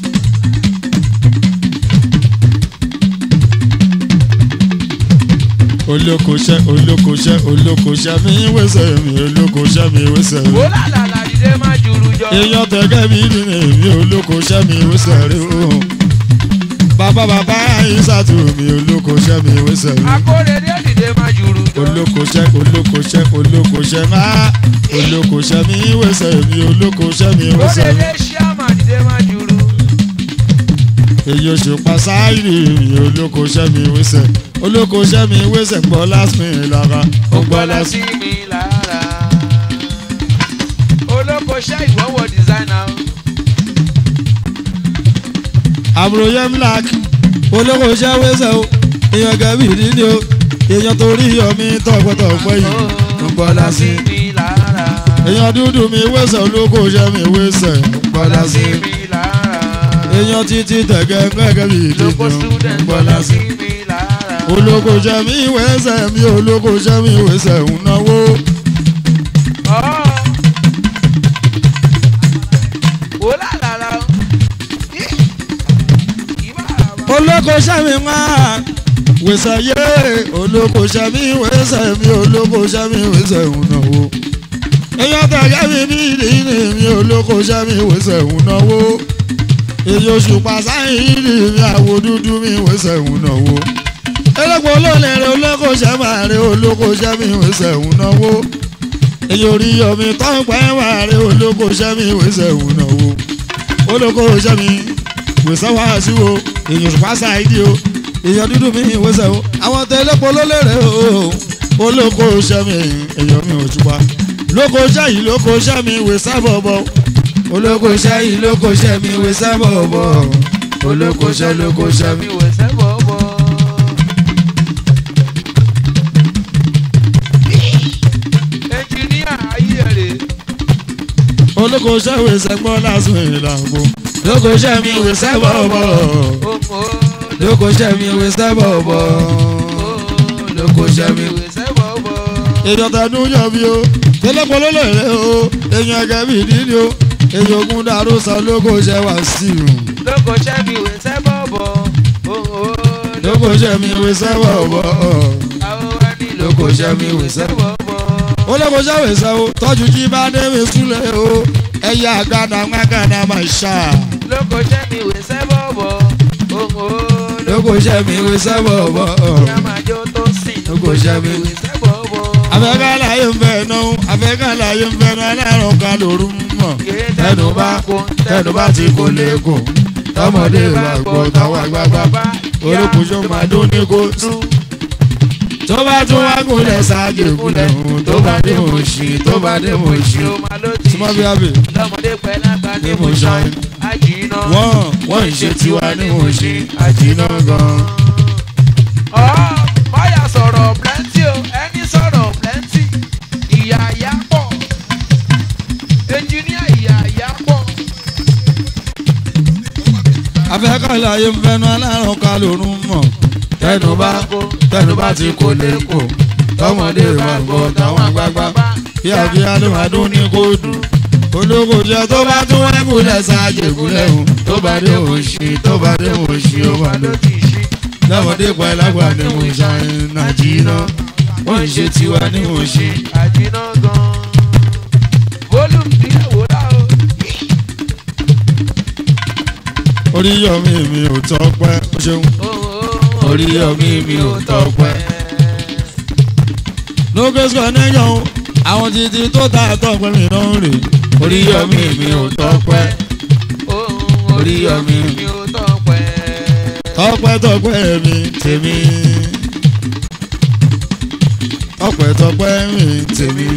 olókoṣẹ́ olókoṣẹ́ olókoṣẹ́ mi wẹ́sẹ̀ mi olókoṣẹ́ mi wẹ́sẹ̀ mi. Wúrà làlà dìde má juru jọ. èèyàn tẹ̀gẹ́ mi ní èmi olókoṣẹ́ mi wẹ́sẹ̀ rí o. bàbá bàbá ìsàtù mi olókoṣẹ́ mi wẹ́sẹ̀ mi. Akóredé dìde má juru jọ. olókoṣẹ́ olókoṣẹ́ olókoṣẹ́ má olókoṣẹ́ mi wẹ́sẹ̀ mi olókoṣẹ́ mi wẹ́sẹ̀ mi. Kóredé ṣíàmà dìde má juru. èyí oṣù pasáìrì mi olókoṣẹ́ mi wẹ́sẹ̀ olókoṣẹ́ mi wẹ́sẹ̀ gbọ́ lásìmì lára ó Ó gbọ́ gbọ́dọ̀ lásìmì. sí mi lára. Olókoṣẹ́ ìwọ́wọ́ designer. àbúrò yẹn black olókoṣẹ́ wẹ́sẹ̀ o èèyàn gẹ̀bí nílé o èèyàn torí yọmí tọ̀pọ̀tọ̀pọ̀ yìí Ó gbọ́dọ̀ sí mi lára. èèyàn dúdú mi wẹ́sẹ̀ olókoṣẹ́ mi wẹ́sẹ̀ ó gbọ́ Gbọ́dọ̀ sí lásìmì. mi lára. èèyàn títí tẹ̀gẹ́ gẹ́gẹ́ bí Lóko ìdíje student ó gbọ́ gbọ́dọ̀ sí lásìmì. mi lára. olókoṣẹ́ mi wẹ́sẹ̀ mi olókoṣẹ́ mi wẹ́sẹ̀ ń náwó. Ọ́. Wò lálàlà. Ih. Ìbára wa. olókoṣẹ́ mi máa wẹ̀sẹ̀ yé olókoṣẹ́ mi wẹ̀sẹ̀ mi olókoṣẹ́ mi wẹ̀sẹ̀ ń náwó. èèyàn tẹ̀gẹ́ mi ní ìdílé mi olókoṣẹ́ mi wẹ̀sẹ̀ ń náwó. èyí oṣù pàṣáyìn ní mi àwo dúdú mi wẹ̀sẹ̀ ń náwó. elépo olóòlẹ̀ rẹ̀ olókoṣẹ́ máa rẹ̀ olókoṣẹ́ mi wẹ̀sẹ̀ ń náwó. èyí orí yọmi tọ́pẹ́ wà rẹ̀ olókoṣẹ́ mi wẹ̀sẹ̀ ń náwó. olókoṣẹ́ mi wẹ̀sẹ̀ wá sí o èyàn ṣùpá ṣáìdì o èyàn dúdú mi wẹ̀sẹ̀ o àwọn tẹlẹ́pọ̀ ló lérè o olóko ṣẹ́ mi èyàn mi ò ṣùpá lóko ṣẹ́ yìí lóko ṣẹ́ mi wẹ̀sẹ̀ bọ̀bọ̀ olóko ṣẹ́ yìí lóko ṣẹ́ mi wẹ̀sẹ̀ bọ̀bọ̀ olóko ṣẹ́ lóko ṣẹ́ mi. Mi wò sẹ́bọ̀ bọ̀. Ẹnjìníà ayé rè. olóko ṣẹ́ wẹ̀sẹ̀ gbọ́ lásán ìlànà lóko ṣẹ́ mi wẹ̀sẹ̀ bọ̀bọ̀ Òmò lóko ṣẹ́ mi wẹ̀sẹ̀ bọ̀bọ̀ lóko ṣẹ́ mi. wò sẹ́bọ̀ bọ̀. èèyàn tẹnu yọ bí o tẹlẹpọ ló lè rẹ o èèyàn ẹgẹ bí ìdílé o èèyàn ogun dàrú sọ lóko ṣẹ wá sí i Lóko ṣẹ́ mi wò sẹ́bọ̀ bọ̀. Òmò lóko ṣẹ mi wé sẹwọ bọ àwọn wa ní lóko ṣẹ́ mi wò sẹ́bọ̀ bọ̀. ó lóko ṣẹ wé sẹwọ tọjú jí bá débi súlẹ o ẹyà àgàdà ńgàdà máa ṣá Lóko ṣẹ́ mi wò sẹ́bọ̀ bọ̀. Òmò lóko ṣẹ mi wé sẹwọ bọ Yàmájó tó sìn. Lóko ṣẹ́ mi wò sẹ́bọ̀ bọ̀. afẹ́kàlàyé ń fẹ́ náà afẹ́kàlàyé ń fẹ́ náà alárùn kan lóru mọ̀ tẹnu bá tẹnu bá ti kó lẹ́kọ̀ọ́ tọmọdé bá gbọ́ táwọn àgbààgbà orúkọ ṣó máa dún ní kó tún. tó bá tún wá gúnlẹ̀ ṣáájú ìgúnlẹ̀ hùn tó bá dé mò ń ṣí tó bá dé mò ń ṣí. súnmọ́ bí abẹ lọ́mọdé pẹ́ lágbà ní ní mo mo ṣan ṣan àjìnà. wọ́n wọ́n ń ṣe tiwa ní mò ń ṣí àjìnà gan. ọ̀ báyà sọ̀rọ̀ plenty o ẹni sọ̀rọ̀ plenty ìyá ìyá pọ̀ ẹnjìníà ìyá ìyá pọ̀. afẹ́kàlàyé ń fẹ́nu alárùn kan lórun mọ̀ tẹnu bá tẹnu bá ti kó lẹ́kọ̀ọ́ tọmọdé bá gbọ́ táwọn àgbààgbà kíákíá ló máa dún ní kó dùn. olóko jẹ tó bá tún wá gúnlẹ̀ ṣáájú ìgúnlẹ̀ hùn tó bá dé mò ń ṣí tó bá dé mò ń ṣí ó wà ló lójú. ti ṣí. lọ́mọdé pa ẹlágbà ní mo ṣàyìn nàìjíríà wọ́n ń ṣe tiwa ní mo ṣe. àjìnà gan. volume díẹ̀ wò dá o. oríyọmí mi ò tọpẹ́ o ṣeun. Oríyọmí mi ò tọpẹ́. lókèsì connection àwọn títí tó ta tọpẹ́ mi náà rè Oríyọmí mi ò tọpẹ́. Oríyọmí mi ò tọpẹ́. tọpẹ́ tọpẹ́ mi tèmi tọpẹ́ tọpẹ́ mi tèmi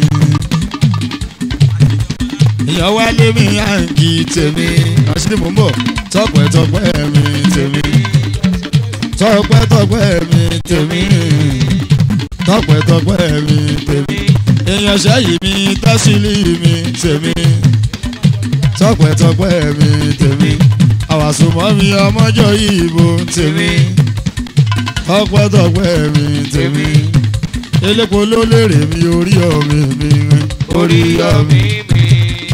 ìyàn wálé mi àǹkì tèmi àṣírí mò ń bọ̀ tọpẹ́ tọpẹ́ mi tèmi tọpẹ́ tọpẹ́ mi tèmi tọpẹ́ tọpẹ́ mi tèmi èèyàn ṣẹ́yìn mi tẹ́sílì mi tèmi tọpẹ́ tọpẹ́ mi tèmi àwàsùnmọ́ mi ọmọjọ́ ìbò tèmi tọpẹ́ tọpẹ́ mi tèmi elépo ló lérè mi orí ọ̀mì mi Oríyọmí mi.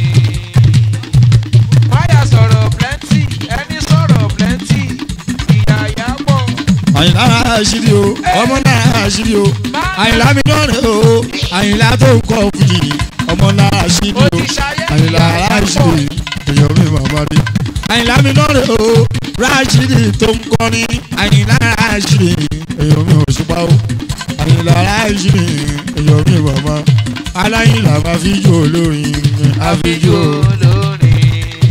Máyà sọ̀rọ̀ plenty, ẹni sọ̀rọ̀ plenty, ìyá ìyá pọ̀. àyìnlá àṣírí o ọmọ náà àṣírí o àyìnlá mi náà rè o àyìnlá tó ń kọ́ fújì ọmọ náà àṣírí Ó o ti ṣayé àyìnlá ìyá ìyá pọ̀. àṣírí èèyàn mi màmá rí àyìnlá mi náà rè o ráṣírí tó ń kọrin àyìnlá àṣírí èèyàn mi ò ṣùpá o àyìnlá àṣírí èèyàn mi màmá aláyìnlá máa fi jó olórin Àfijó àfijó olórin.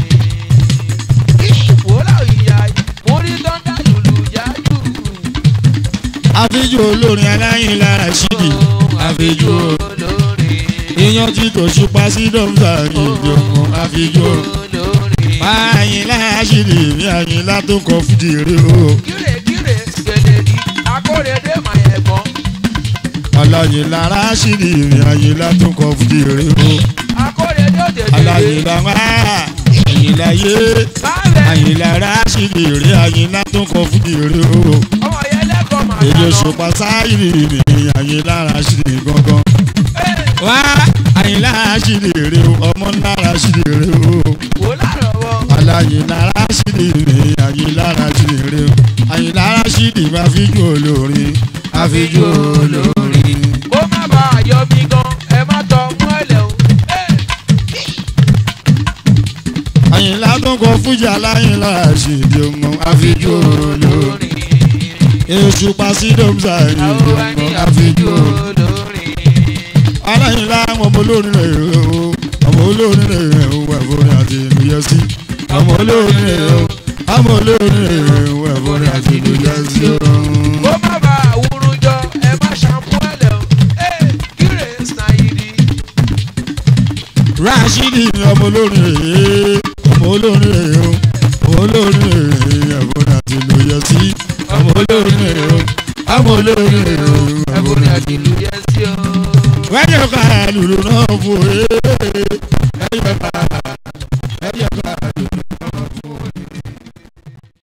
Wòlá ìyá mo rí tọ́ndà lùlù yájú. àfijó olórin aláyìnlá àṣírí àfijó olórin. èèyàn tí tò ṣùpá sí dọ́mùsà ìjọ àfijó. olórin. àyìnlá àṣírí mi àyìnlá tó kọ fújì rè o Kíre kíre gbèdégi akórèdé màyẹ̀gbọ́n. aláyìnlá àṣírí mi àyìnlá tó kọ fújì rè o Akórèdé òdèdè. aláyìnlá wá àyìnlá yé Báàbẹ̀ àyìnlá àṣírí rè àyìnlá tó kọ fújì rè o ọmọ yẹn lẹ́kọ̀ọ́ màá èdè dáná. òṣùpá sáyìrì mi àyìnlá àṣírí gangan wá àyìnlá àṣírí rè o ọmọ ńlá àṣírí rè o Wòlá rọ̀wọ́. aláyìnlá àṣírí mi àyìnlá àṣírí rè o àyìnlá àṣírí máa fi jó olórin àfijó olórin. Kó má bàa yọ mí gan, ẹ má tọ mú ẹlẹ́ o. àyìnlá tó kọ fújà láyìnlá àṣìdì ọmọ àfijó olórin. èṣù pàṣídọ́mùsà ìdí Àwọn ọmọ ẹni àfijó àfijó olórin. olórin. aláyìnlá ọmọ olórin rẹ̀ o ọmọ olórin rẹ̀ o ẹ̀fọ́rin àti ìlú yẹ sí. ọmọ olórin rẹ̀ o ọmọ olórin rẹ̀ o ẹ̀fọ́rin àti ìlú yẹ sí. Kó má bàa wúrú jọ, ẹ má ṣàmú ẹlẹ́ o. Kíre Snayidi. Rashidi ọmọ olórin rẹ̀ ọmọ olórin rẹ̀ o ọmọ olórin rẹ̀ ẹ̀fọ́rin àti ìlú yẹ sí. ọmọ olórin rẹ̀ o ọmọ olórin rẹ̀ o Ẹ̀bùnrin àti ìlú yẹn sí o. wájú ká lùlù náà fò é ẹ̀yọ̀ ká